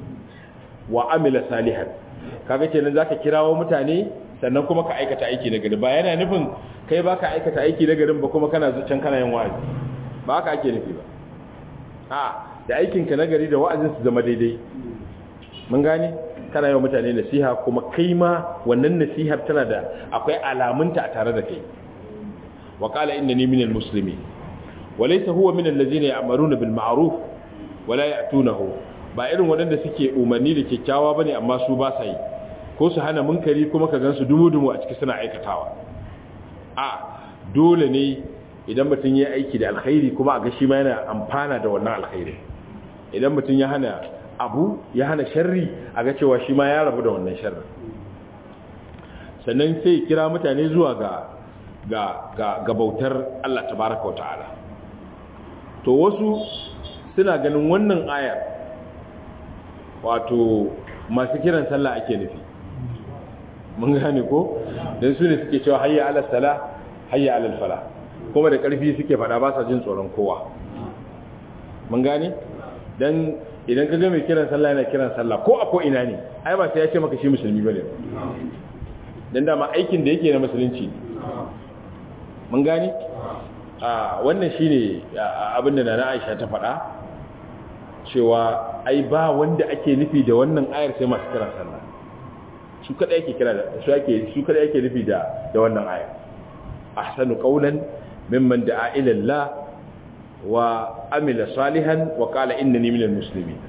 wa amila salihan kaga kenan zaka kirawo mutane sannan kuma ka aikata aiki na gari ba yana nufin kai baka aikata aiki na garin ba kuma kana zuciyar kana yin wa'azi ba haka ake nufi ba a da aikin ka na gari da wa'azin su zama daidai mun gane kana yawan mutane nasiha kuma kai ma wannan nasihar tana da akwai alamunta a tare da kai wa qala innani minal muslimin walaysa huwa minal ladzina ya'maruna bil ma'ruf wala ya'tunahu ba irin waɗanda suke umarni da kyakkyawa bane amma su ba sa yi ko su hana munkari kuma ka gansu dumu-dumu a ciki suna aikatawa a dole ne idan mutum ya aiki da alkhairi kuma a ga shi ma yana amfana da wannan alkhairi idan mutum ya hana abu ya hana sharri a ga cewa shi ma ya rabu da wannan sharri sannan sai kira mutane zuwa ga ga ga, ga bautar Allah tabaraka wa ta'ala to wasu suna ganin wannan ayar wato masu kiran sallah ake nufi mun gane ko don su ne suke cewa hayya ala sala hayya ala fala kuma da ƙarfi suke faɗa ba sa jin tsoron kowa mun gane don idan ka ga mai kiran sallah yana kiran sallah ko a ko ina ne ai ba sai ya ce maka shi musulmi bane don dama aikin da yake na musulunci mun gane a wannan shine abin da na Aisha ta faɗa cewa ai ba wanda ake nufi da wannan ayar sai masu kiran sallah su kada yake kira da su ake su kada yake nufi da da wannan ayar ahsanu qawlan mimman da'a ila Allah wa amila salihan wa qala innani minal muslimin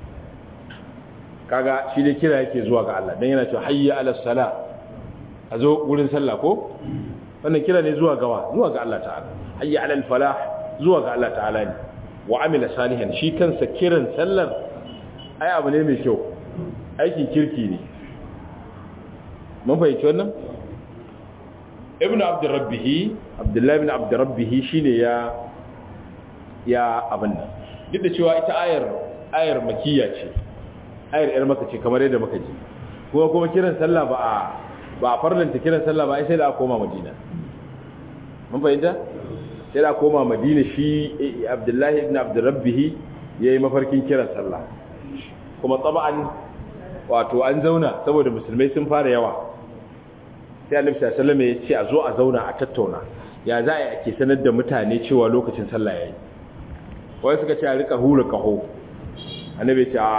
kaga shi dai kira yake zuwa ga Allah dan yana cewa hayya ala sala a zo wurin sallah ko wannan kira ne zuwa gawa zuwa ga Allah ta'ala hayya ala al falah zuwa ga Allah ta'ala ne wa amila salihan shi kansa kiran sallar ai abu ne mai kyau aikin kirki ne mun fahimci wannan ibnu abdurrabbihi abdullahi ibn abdurrabbihi shine ya ya abin nan duk da cewa ita ayar ayar makiyya ce ayar yar maka ce kamar yadda muka ji kuma kuma kiran sallah ba a ba a farlanta kiran sallah ba ai sai da a koma madina mun fahimta sai da koma madina shi abdullahi ibn abdurrabbihi ya yi mafarkin kiran sallah kuma tsaba'an wato an zauna saboda musulmai sun fara yawa sai annabi sallallahu ya ce a zo a zauna a tattauna ya za a yi ake sanar da mutane cewa lokacin sallah yayi wai suka ce a rika hura kaho annabi ce a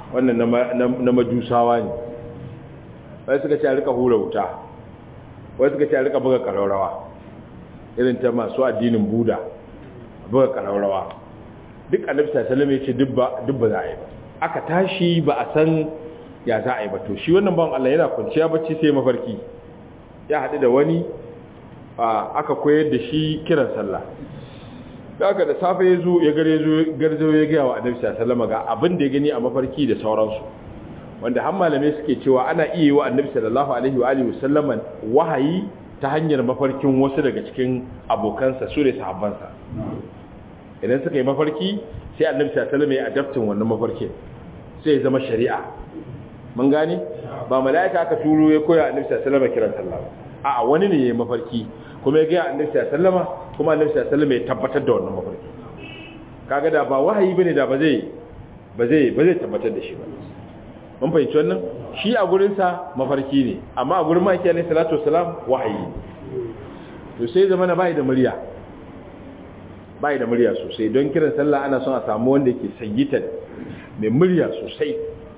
wannan na majusawa ne wai suka ce a rika hura wuta wai suka ce a rika buga ƙararrawa irin ta masu addinin buda buga ƙararrawa duk annabi sallallahu ya ce duk ba za a yi ba aka tashi ba a san ya za a yi ba to shi wannan bawan Allah yana kwanciya bacci sai mafarki ya haɗu da wani aka koyar da shi kiran sallah da aka da safe ya zo ya gare zo garzo ya gaya wa annabi sallallahu ga abin da ya gani a mafarki da sauransu wanda har malamai suke cewa ana iya yi wa annabi sallallahu alaihi wa alihi wasallam wahayi ta hanyar mafarkin wasu daga cikin abokansa su ne sahabbansa idan suka yi mafarki sai annabi sallallahu alaihi ya adaptin wannan mafarkin sai ya zama shari'a mun gane ba mala'ika aka turo ya koya annabi sallallahu alaihi kiran sallah a wani ne yayin mafarki kuma ya ga annabi sallallahu alaihi kuma annabi sallallahu alaihi ya tabbatar da wannan mafarki kaga da ba wahayi bane da ba zai ba zai ba zai tabbatar da shi ba mun fahimci wannan shi a gurin sa mafarki ne amma a gurin maki alaihi salatu wassalam wahayi to sai zamana bai da murya bai da murya sosai don kiran sallah ana son a samu wanda yake sayyitan mai murya sosai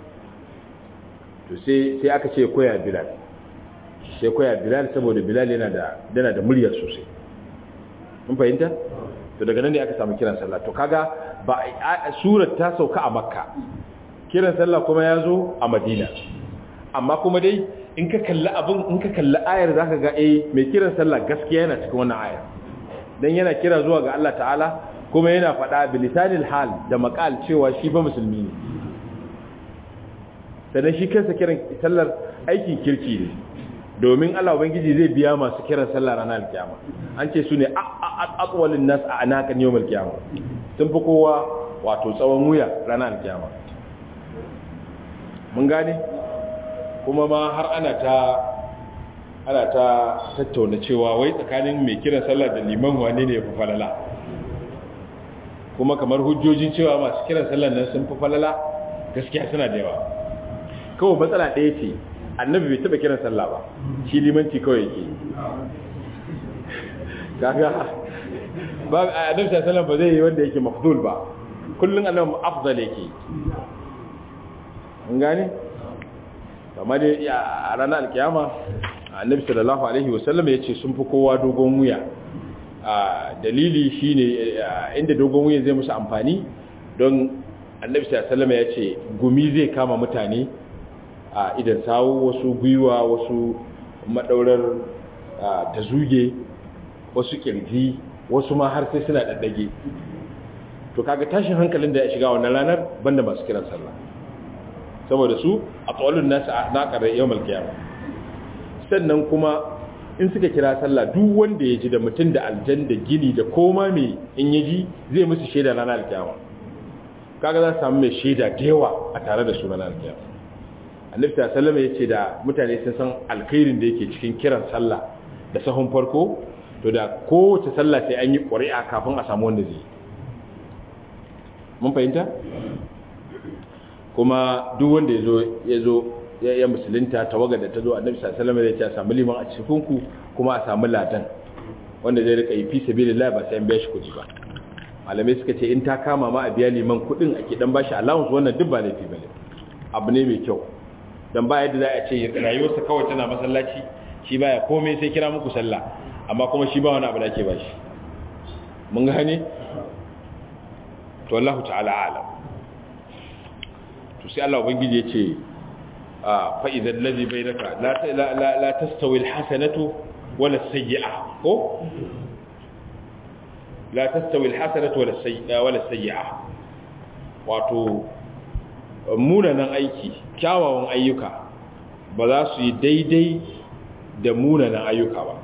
to sai sai aka ce koya bilal sai koya bilal saboda bilal yana da yana da murya sosai mun fahimta to daga nan ne aka samu kiran sallah to kaga ba surar ta sauka a makka kiran sallah kuma ya zo a madina amma kuma dai in ka kalli abin in ka kalli ayar zaka ga eh mai kiran sallah gaskiya yana cikin wannan ayar dan yana kira zuwa ga Allah ta'ala kuma yana faɗa bilisanil hal da maqal cewa shi ba musulmi ne sannan shi kansa kiran sallar aikin kirki ne domin Allah ubangiji zai biya masu kiran sallar ranar kiyama an ce su ne aqwalun nas a anakan yawmal kiyama sun fi kowa wato tsawon wuya ranar kiyama mun gane kuma ma har ana ta ana ta tattauna cewa wai tsakanin mai kiran sallar da liman wane ne ya fi falala kuma kamar hujjojin cewa masu kiran sallar nan sun fi falala gaskiya suna da yawa kawai matsala ɗaya ce annabi bai taɓa kiran sallah ba shi limanci kawai yake kaga ba annabi sallallahu ba zai yi wanda yake mafdul ba kullun annabi afdal yake mun gane kamar dai a ranar alkiyama annabi sallallahu alaihi wasallam ya ce sun fi kowa dogon wuya dalili shine inda dogon wuya zai musu amfani don annabi sallallahu alaihi wasallam ya ce gumi zai kama mutane a idan sawu wasu gwiwa wasu madaurar ta zuge wasu kirji wasu ma har sai suna daddage to kaga tashin hankalin da ya shiga wannan ranar banda masu kiran sallah saboda su a tsawalin nasu a naƙar yau malkiyama sannan kuma in suka kira sallah duk wanda ya ji da mutum da aljan da gini da koma mai in ya ji zai musu shaida ranar alkiyama kaga za su samu mai shaida da yawa a tare da su ranar alkiyama annabi ta sallama ya ce da mutane sun san alkhairin da yake cikin kiran sallah da sahun farko to da kowace sallah sai an yi ƙuri'a kafin a samu wanda zai mun fahimta kuma duk wanda ya zo ya musulunta tawaga da ta zo annabi sallallahu alaihi wasallam ya ce a samu liman a cikin ku kuma a samu ladan wanda zai rika yi fi sabilillah ba sai an biya shi kuɗi ba malamai suka ce in ta kama ma a biya liman kuɗin ake dan bashi allowance wannan duk ba laifi bane abu ne mai kyau dan ba yadda za a ce rayuwarsa kawai tana masallaci shi baya komai sai kira muku sallah amma kuma shi ba wani abu da ake bashi mun gane to Allah ta'ala alam to sai Allah ubangiji ya ce fa idan ladhi bainaka la la la tastawi alhasanatu wala sayyi'a ko la tastawi alhasanatu wala sayyi'a wala sayyi'a wato munanan aiki kyawawan ayyuka ba za su yi daidai da munanan ayyuka ba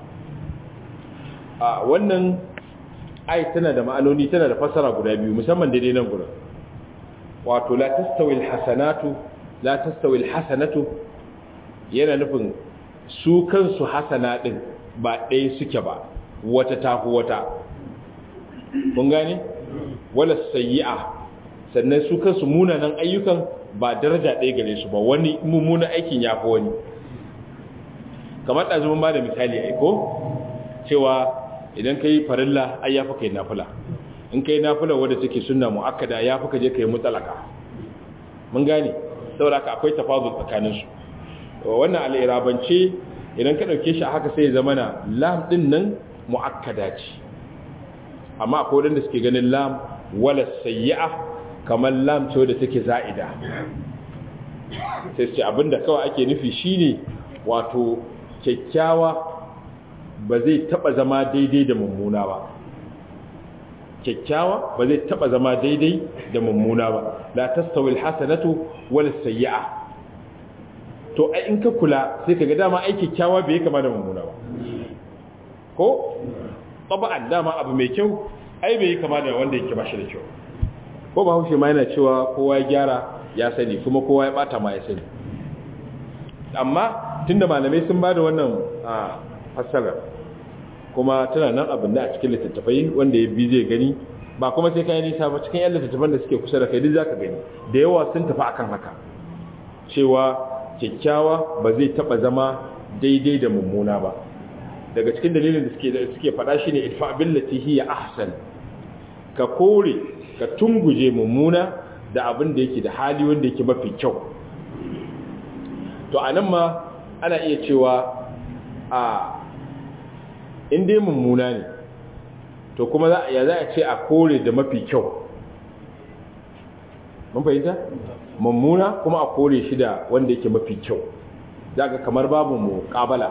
a wannan ai tana da ma'anoni tana da fasara guda biyu musamman daidai nan gurin wato la tastawi alhasanatu la tastawi alhasanatu yana nufin su kansu hasana din ba ɗaya suke ba wata tafi wata kun gane wala sayyi'a sannan su kansu munanan ayyukan ba daraja ɗaya gare su ba wani mummunan aikin ya fi wani kamar ɗazumin ba da misali aiko cewa idan ka yi farilla ai ya fi ka yi nafula in ka yi nafula wadda take suna mu'akkada ya fi ka je ka yi mutsalaka mun gane saboda haka akwai tafazul tsakanin su wannan al'irabance idan ka dauke shi a haka sai ya zama na lam din nan muakkada ce amma akwai wanda suke ganin lam wala sayyi'a kamar lam ce da take za'ida sai ce abinda kawai ake nufi shine wato kyakkyawa ba zai taba zama daidai da mummuna ba kyakkyawa ba zai taba zama daidai da mummuna ba la tastawi alhasanatu wal sayyi'a to ai in ka kula sai kaga dama ai kyakkyawa bai kama da mummuna ba ko taba'an dama abu mai kyau ai bai kama da wanda yake bashi da kyau ko ba haushe ma yana cewa kowa ya gyara ya sani kuma kowa ya bata ma ya sani amma tunda malamai sun bada wannan fassara kuma tana nan abin da a cikin littattafai wanda ya bi zai gani ba kuma sai kayan nisa ba cikin yan littattafan da suke kusa da kai duk zaka gani da yawa sun tafi akan haka cewa kyakkyawa ba zai taba zama daidai da mummuna ba daga cikin dalilin da suke da suke faɗa shine idfa billati hiya ahsan ka kore ka tunguje mummuna da abin da yake da hali wanda yake mafi kyau to anan ma ana iya cewa a in dai mummuna ne to kuma za ya za a ce a kore da mafi kyau mun fahimta mummuna kuma a kore shi da wanda yake mafi kyau za ga kamar babu muƙabala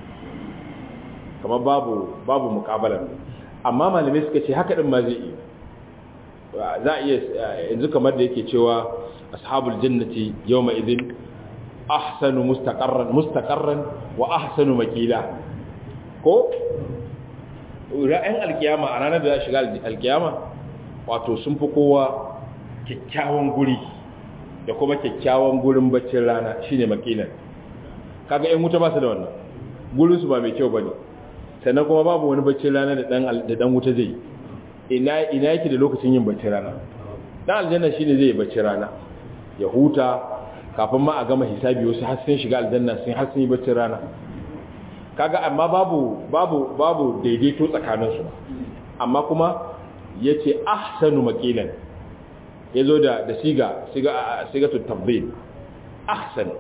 kamar babu babu muƙabala amma malamai suka ce haka din ma zai yi za a iya yanzu kamar da yake cewa ashabul jannati yawma idin ahsanu mustaqarran mustaqarran wa ahsanu maqila ko ra'ayin alkiyama a ranar da za shiga alkiyama wato sun fi kowa kyakkyawan guri da kuma kyakkyawan gurin baccin rana shine makilan kaga yan wuta ba su da wannan gurin su ba mai kyau bane sannan kuma babu wani baccin rana da dan da dan wuta zai ina ina yake da lokacin yin baccin rana dan aljanna shine zai yi baccin rana ya huta kafin ma a gama hisabi wasu har sun shiga aljanna sun har sun yi baccin rana kaga amma babu babu babu daidaito tsakanin su amma kuma yace ahsanu maqilan yazo da da siga siga sigatu tabdil ahsan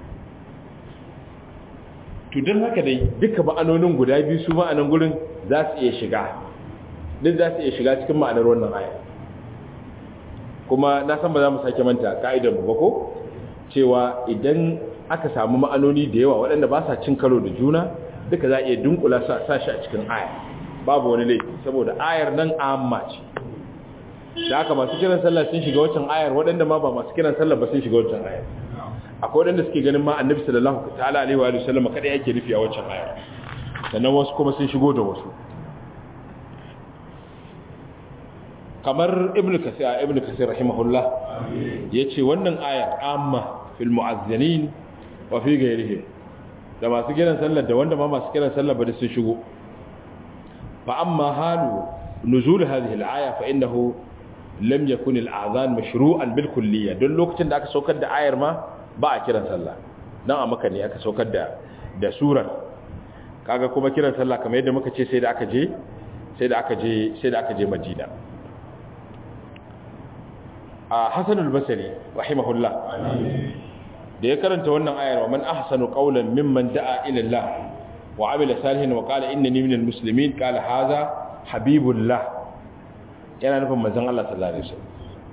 to dan haka dai duka ma'anonin guda biyu su ma'anan gurin za su iya shiga duk za su iya shiga cikin ma'anar wannan aya kuma na san ba za mu sake manta ka'idar mu ba ko cewa idan aka samu ma'anoni da yawa waɗanda ba sa cin karo da juna duka za a iya dunkula sa shi a cikin aya babu wani laifi saboda ayar nan amma ce da haka masu kiran sallah sun shiga wancan ayar waɗanda ma ba masu kiran sallah ba sun shiga wancan ayar akwai waɗanda suke ganin ma annabi sallallahu ta'ala alaihi wa sallam kada yake nufi a wancan ayar sannan wasu kuma sun shigo da wasu kamar ibnu kasir ibnu kasir rahimahullah yace wannan ayar amma fil mu'azzinin wa fi ghayrihim da masu kiran sallar da wanda ma masu kiran sallar ba da sun shigo fa amma halu nuzul hadhihi al-aya fa innahu lam yakun al-adhan mashru'an bil kulliyya don lokacin da aka saukar da ayar ma ba a kiran sallah dan a maka ne aka saukar da da surar kaga kuma kiran sallah kamar yadda muka ce sai da aka je sai da aka je sai da aka je Madina a Hasan al-Basri rahimahullah da ya karanta wannan ayar wa man ahsanu qawlan mimman da'a ila Allah wa amila salihan wa qala innani minal muslimin qala hadha habibullah yana nufin manzon Allah sallallahu alaihi wasallam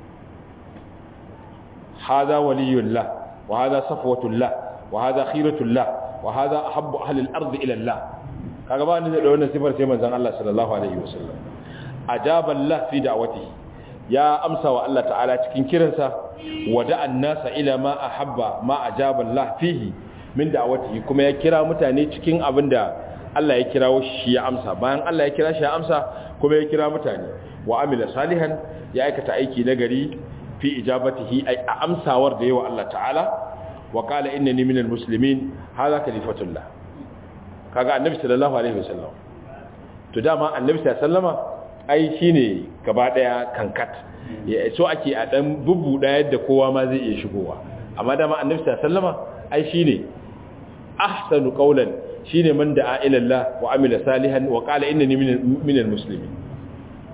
hadha waliyullah wa hadha safwatullah wa hadha khiratullah wa hadha ahabbu ahli al-ard ila Allah kaga ba ni da wannan sifar sai manzon Allah sallallahu alaihi wasallam ajaba Allah fi da'watihi ya amsa wa Allah ta'ala cikin kiransa wada annasa ila ma ahabba ma ajaba Allah fihi min da'awatihi kuma ya kira mutane cikin abinda Allah ya kirawo shi ya amsa bayan Allah ya kira shi ya amsa kuma ya kira mutane wa amila salihan ya aikata aiki nagari fi ijabatihi ay a amsawar da yawa Allah ta'ala wa qala innani minal muslimin hadha kalifatullah kaga annabi sallallahu alaihi wasallam to dama annabi sallallahu alaihi wasallama ai shine gaba daya kankat ya so ake a dan bubbuda yadda kowa ma zai iya shigowa amma dama annabi sallama ai shine ahsanu qawlan shine man da'a ila Allah wa amila salihan wa qala innani minal muslimin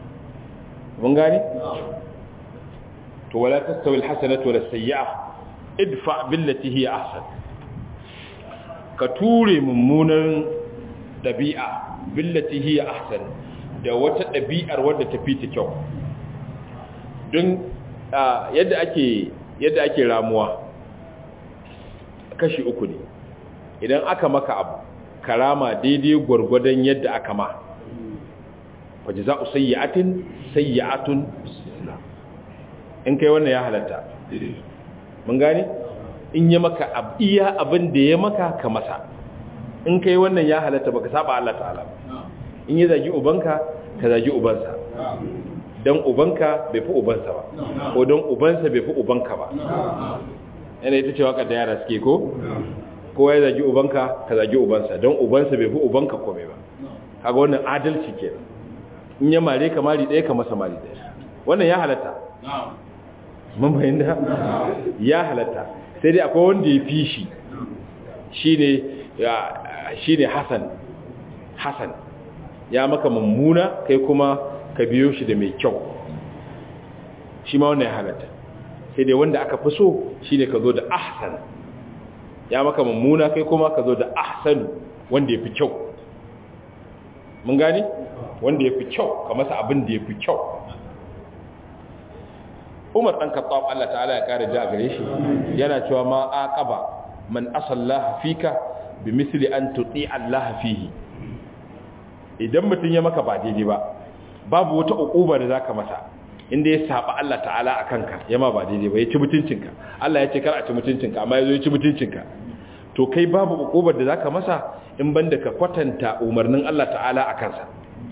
mun gani to wala tastawi alhasanatu wala sayyi'ah idfa billati hiya ahsan ka ture mummunan dabi'a billati hiya ahsan da wata dabi'ar wadda ta fi ta kyau don yadda ake yadda ake ramuwa kashi uku ne idan aka maka abu karama daidai gwargwadon yadda aka ma waje za a sayyatin sayyatun in kai wannan ya halatta mun gane in yi maka iya abin da ya maka ka masa in kai wannan ya halatta baka saba Allah ta'ala in yi zagi ubanka ka zagi ubansa don ubanka bai fi ubansa ba ko don ubansa bai fi ubanka ba yana ita cewa ka da yara suke ko kowa ya zagi ubanka ka zagi ubansa don ubansa bai fi ubanka kome ba kaga wannan adalci ke in ya mare ka mari ɗaya ka masa mari ɗaya wannan ya halatta mun bayan da ya halatta sai dai akwai wanda ya fi shi shi ne hassan hassan ya maka mummuna kai kuma ka biyo shi da mai kyau shi ma wannan ya halatta sai dai wanda aka fi so shi ne ka zo da ahsan ya maka mummuna kai kuma ka zo da ahsan wanda ya fi kyau mun gani wanda ya fi kyau ka masa abin da ya fi kyau umar ɗan kaɓa Allah ta'ala ya ƙara ja gare shi yana cewa ma aqaba man asallaha fika bi misli an tuti Allah fihi idan mutum ya maka ba daidai ba babu wata uquba da zaka masa inda ya saba Allah ta'ala a kanka yama ba daidai ba ya ci mutuncinka Allah ya ce kar a ci mutuncinka amma yazo ya ci mutuncinka to kai babu uqubar da zaka masa in banda ka kwatanta umarnin Allah ta'ala a kansa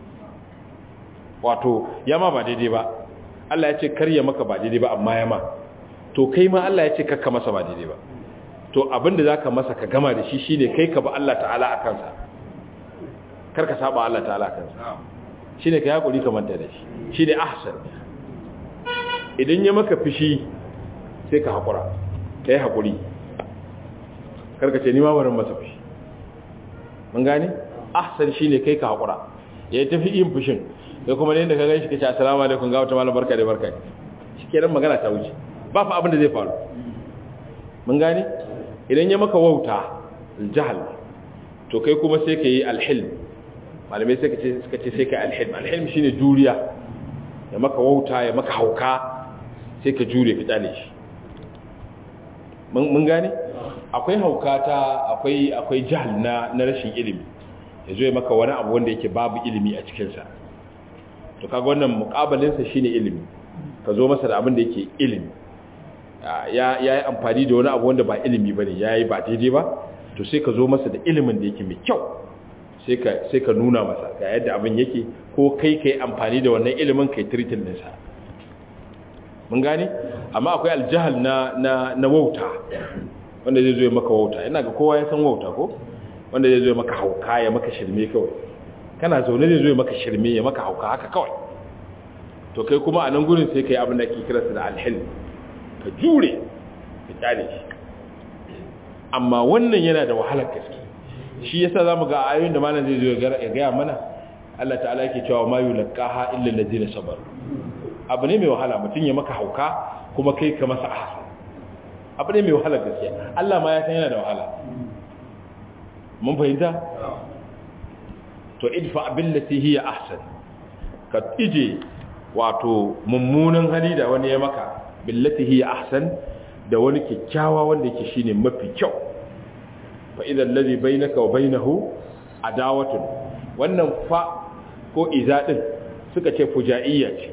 wato yama ba daidai ba Allah ya ce kar ya maka ba daidai ba amma yama to kai ma Allah ya ce kakka masa ba daidai ba to abinda zaka masa ka gama da shi shine kai ka ba Allah ta'ala a kansa kar ka saba Allah ta'ala a kansa shine ka hakuri ka manta da shi shine ahsan idan ya maka fishi sai ka hakura kai hakuri kar ka ce ni ma barin masa fishi mun gane ahsan shine kai ka hakura ya tafi yin fushin sai kuma ne da ka gaishe kace assalamu alaikum ga wata malam barka da barka shikenan magana ta wuce ba fa abin da zai faru mun gane idan ya maka wauta aljahal to kai kuma sai ka yi alhilm malamai sai ka ce suka ce sai ka yi alhilm alhilm shine juriya ya maka wauta ya maka hauka sai ka jure ka tsale shi mun gane akwai hauka ta akwai akwai jahal na na rashin ilimi ya zo ya maka wani abu wanda yake babu ilimi a cikinsa to kaga wannan mukabalinsa shine ilimi ka zo masa da abin da yake ilimi ya yi amfani da wani abu wanda ba ilimi ba ne ya yi ba daidai ba to sai ka zo masa da ilimin da yake mai kyau sai ka nuna masa ga yadda abin yake ko kai ka yi amfani da wannan ilimin ka yi tiritin nisa mun gane amma akwai aljihal na, na, na wauta wanda zai zo ya maka wauta ina ga kowa ya san wauta ko wanda zai zo ya maka hauka ya maka shirme kawai kana zaune zai zo ya maka shirme ya maka hauka haka kawai to kai kuma a nan gurin sai ka yi abin da ke kiransa da alhilm ka jure ka kyale shi amma wannan yana da wahalar gaske shi yasa zamu ga ayoyin da malam zai zo ya gaya mana Allah ta'ala yake cewa ma yulqaha illa allazina sabaru abu ne mai wahala mutum ya maka hauka kuma kai ka masa ahsan abu ne mai wahalar gaske Allah ma ya san yana da wahala mun fahimta to idfa billati hiya ahsan ka ije wato mummunan hali da wani ya maka billati hiya ahsan da wani kyakkyawa wanda yake shine mafi kyau fa idan ladhi bainaka wa bainahu adawatun wannan fa ko iza din suka ce fujaiya ce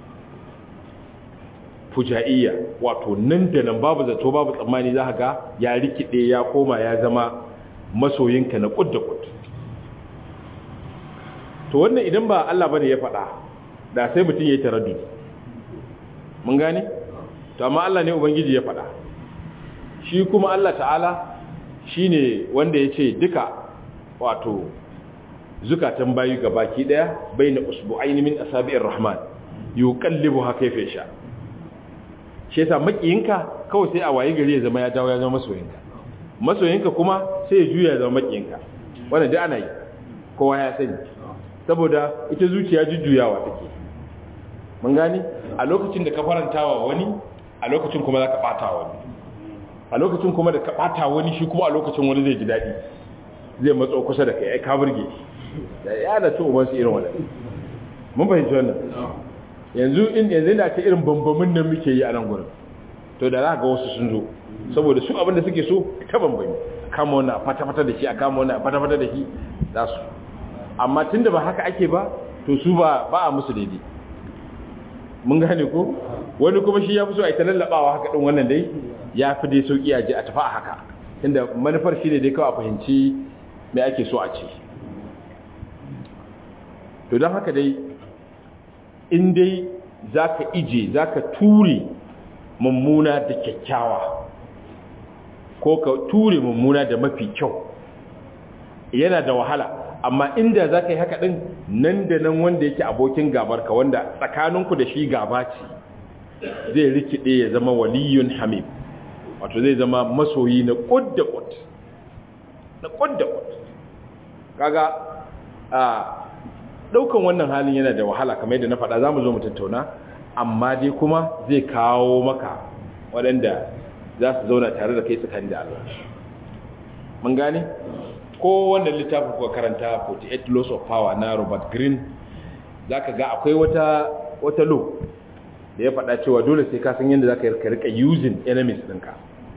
fujaiya wato nan da nan babu zato babu tsammani za ga ya rikide ya koma ya zama masoyinka na kud da kud to wannan idan ba Allah bane ya faɗa da sai mutum ya yi taraddudi mun gane to amma Allah ne ubangiji ya faɗa shi kuma Allah ta'ala shine wanda ya ce duka wato zukatan bayi ga baki daya baina usbu'aini min asabi'ir rahman yuqallibuha kayfa yasha shi yasa makiyinka kawai sai a waye gari ya zama ya dawo ya zama masoyinka masoyinka kuma sai ya juya ya zama makiyinka wannan duk ana yi kowa ya sani saboda ita zuciya jujjuyawa take mun gane a lokacin da ka farantawa wani a lokacin kuma za ka ɓata wani a lokacin kuma da ka bata wani shi kuma a lokacin wani zai ji daɗi zai matso kusa da kai ai ka burge da ya da su ubansu irin wannan mun fahimci wannan yanzu in yanzu da ce irin bambamin nan muke yi a nan gurin to da za ga wasu sun zo saboda su abin da suke so ta bambami kama wannan a fata-fata da shi a kama wannan a fata-fata da shi za su amma tun da ba haka ake ba to su ba ba a musu daidai mun gane ko wani kuma shi ya fi so a yi ta lallabawa haka ɗin wannan dai ya fi dai sauƙi a ji a tafi a haka tunda manufar shi ne dai kawai a fahimci me ake so a ce to don haka dai in dai za ka ije za ka ture mummuna da kyakkyawa ko ka ture mummuna da mafi kyau yana da wahala amma inda za ka yi haka ɗin nan da nan wanda yake abokin gabarka wanda tsakaninku da shi gaba ce zai rikide ya zama waliyun hamim wato zai zama masoyi na ƙud da ƙud na ƙud da ƙud kaga a ɗaukan wannan halin yana da wahala kamar yadda na faɗa za mu zo mu tattauna amma dai kuma zai kawo maka waɗanda za su zauna tare da kai tsakani da Allah mun gane ko wannan littafin kuka karanta 48 laws of power na Robert Greene zaka ga akwai wata wata law da ya faɗa cewa dole sai ka san yadda zaka yi rika using enemies ɗinka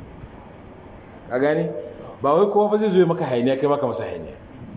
ka gane ba wai kowa ba zai zo maka hayaniya kai maka masa hayaniya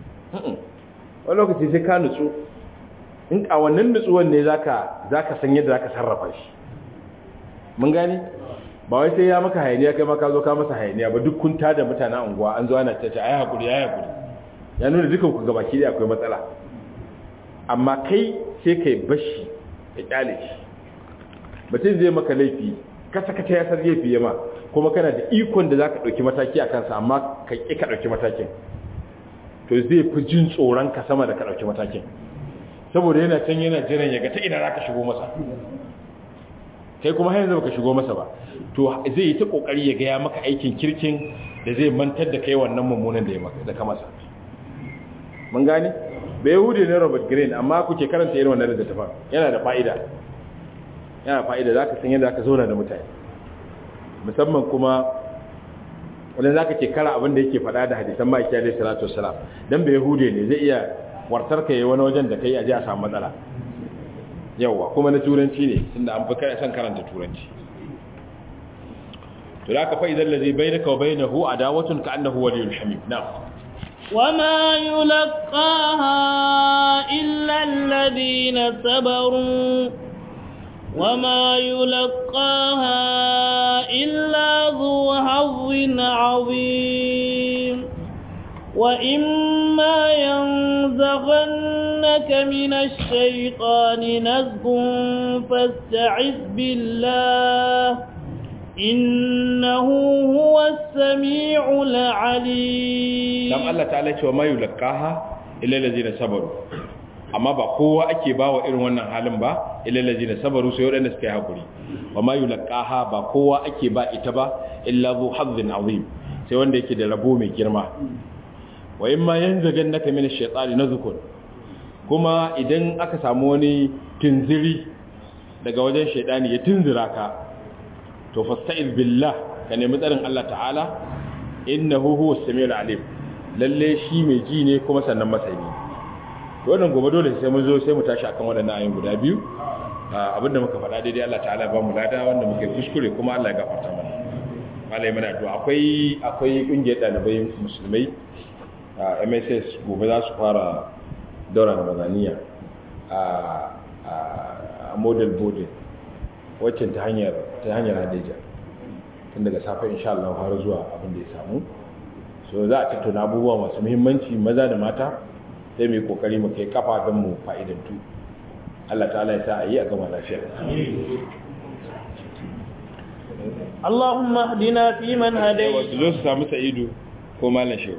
wani lokaci sai ka nutsu in a wannan nutsuwan ne zaka zaka san yadda zaka sarrafa shi mun gane ba wai sai ya maka hayaniya kai maka zo ka masa hayaniya ba duk kun tada mutanen unguwa an zo ana tace ai hakuri ai hakuri ya nuna dukan ku gabaki da akwai matsala amma kai sai kai bashi ya kyale shi mutum zai maka laifi kasa kasa ya san laifi yama kuma kana da ikon da zaka dauki mataki a kansa amma ka ki ka dauki matakin to zai fi jin tsoron ka sama da ka dauki matakin saboda yana can yana jiran ya ga ta ina zaka shigo masa kai kuma har yanzu baka shigo masa ba to zai yi ta kokari ya ga ya maka aikin kirkin da zai mantar da kai wannan mummunan da ya maka da ka masa mun gane bai yahudi ne Robert Greene amma kuke karanta irin wannan littafin yana da fa'ida yana fa'ida zaka san yadda zaka zauna da mutane musamman kuma wanda zaka ce kara abin da yake faɗa da hadisan ma'aikiyar alaihi salatu wassalam dan bai yahudi ne zai iya wartar ka yi wani wajen da kai aje a samu matsala yawa kuma na turanci ne tunda an fi san karanta turanci to da ka fa idan lazi bainaka wa bainahu adawatun ka annahu waliyul hamim na'am وما يلقاها إلا الذين صبروا وما يلقاها إلا ذو حظ عظيم وإما ينزغنك من الشيطان نزغ فاستعذ بالله إنه هو السميع العليم dan Allah ta'ala cewa ma yulqaha illa allazina sabaru amma ba kowa ake bawa irin wannan halin ba illa allazina sabaru sai wadanda suka yi hakuri wa ma yulqaha ba kowa ake ba ita ba illa zu hazzin azim sai wanda yake da rabo mai girma wa imma yanzagannaka min ash-shaytani nazkun kuma idan aka samu wani tunziri daga wajen shaydani ya tunzira ka to fasta'iz billah ka nemi tsarin Allah ta'ala innahu huwas samiul alim lalle shi mai ji ne kuma sannan masani wannan gobe dole sai mun zo sai mu tashi akan waɗannan ayoyin guda biyu abinda muka faɗa daidai Allah ta'ala ba mu lada wanda muke kuskure kuma Allah ya gafarta mana malai mana addu'a akwai akwai kungiyar dalibai musulmai MSS gobe za su fara daura Ramadaniya a model boarding waccan ta hanyar ta hanyar Hadeja tun daga safe insha Allah har zuwa abin da ya samu so za a tattauna abubuwa masu muhimmanci maza da mata sai mai kokari mu kai kafa don mu fa'idantu Allah ta'ala ya sa a yi a gama lafiya اللهم اهدنا فيمن yawa هديت su zo su samu sa'idu ko malam shehu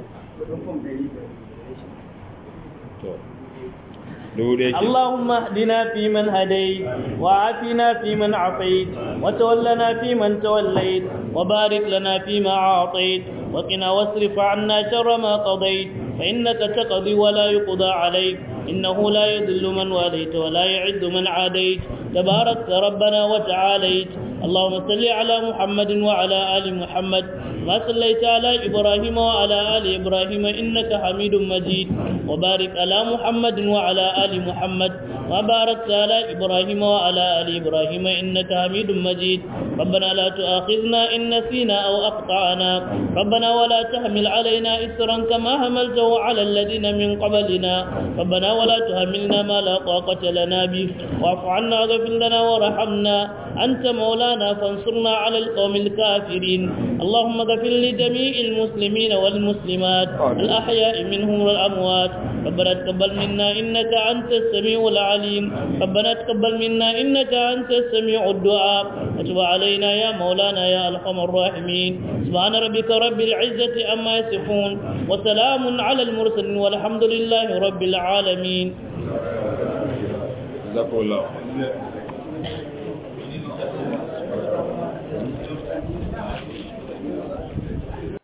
to dubu ɗaya ke اللهم اهدنا فيمن هديت وعافنا فيمن عافيت وتولنا فيمن توليت وبارك لنا فيما أعطيت وقنا واصرف عنا شر ما قضيت فإنك تقضي ولا يقضى عليك إنه لا يذل من واليت ولا يعد من عاديت تباركت ربنا وتعاليت اللهم صل على محمد وعلى آل محمد ما صليت على إبراهيم وعلى آل إبراهيم إنك حميد مجيد وبارك على محمد وعلى آل محمد وباركت على إبراهيم وعلى آل إبراهيم إنك حميد مجيد ربنا لا تؤاخذنا إن نسينا أو أقطعنا ربنا ولا تحمل علينا إسرا كما حملته على الذين من قبلنا ربنا ولا تحملنا ما لا طاقة لنا به واعف عنا واغفر لنا وارحمنا أنت مولانا فانصرنا على القوم الكافرين اللهم اغفر لجميع المسلمين والمسلمات الأحياء منهم والأموات ربنا تقبل منا إنك أنت السميع العليم ربنا تقبل منا إنك أنت السميع الدعاء وتب علينا يا مولانا يا أرحم الراحمين سبحان ربك رب العزة أما يصفون وسلام على المرسلين والحمد لله رب العالمين جزاكم الله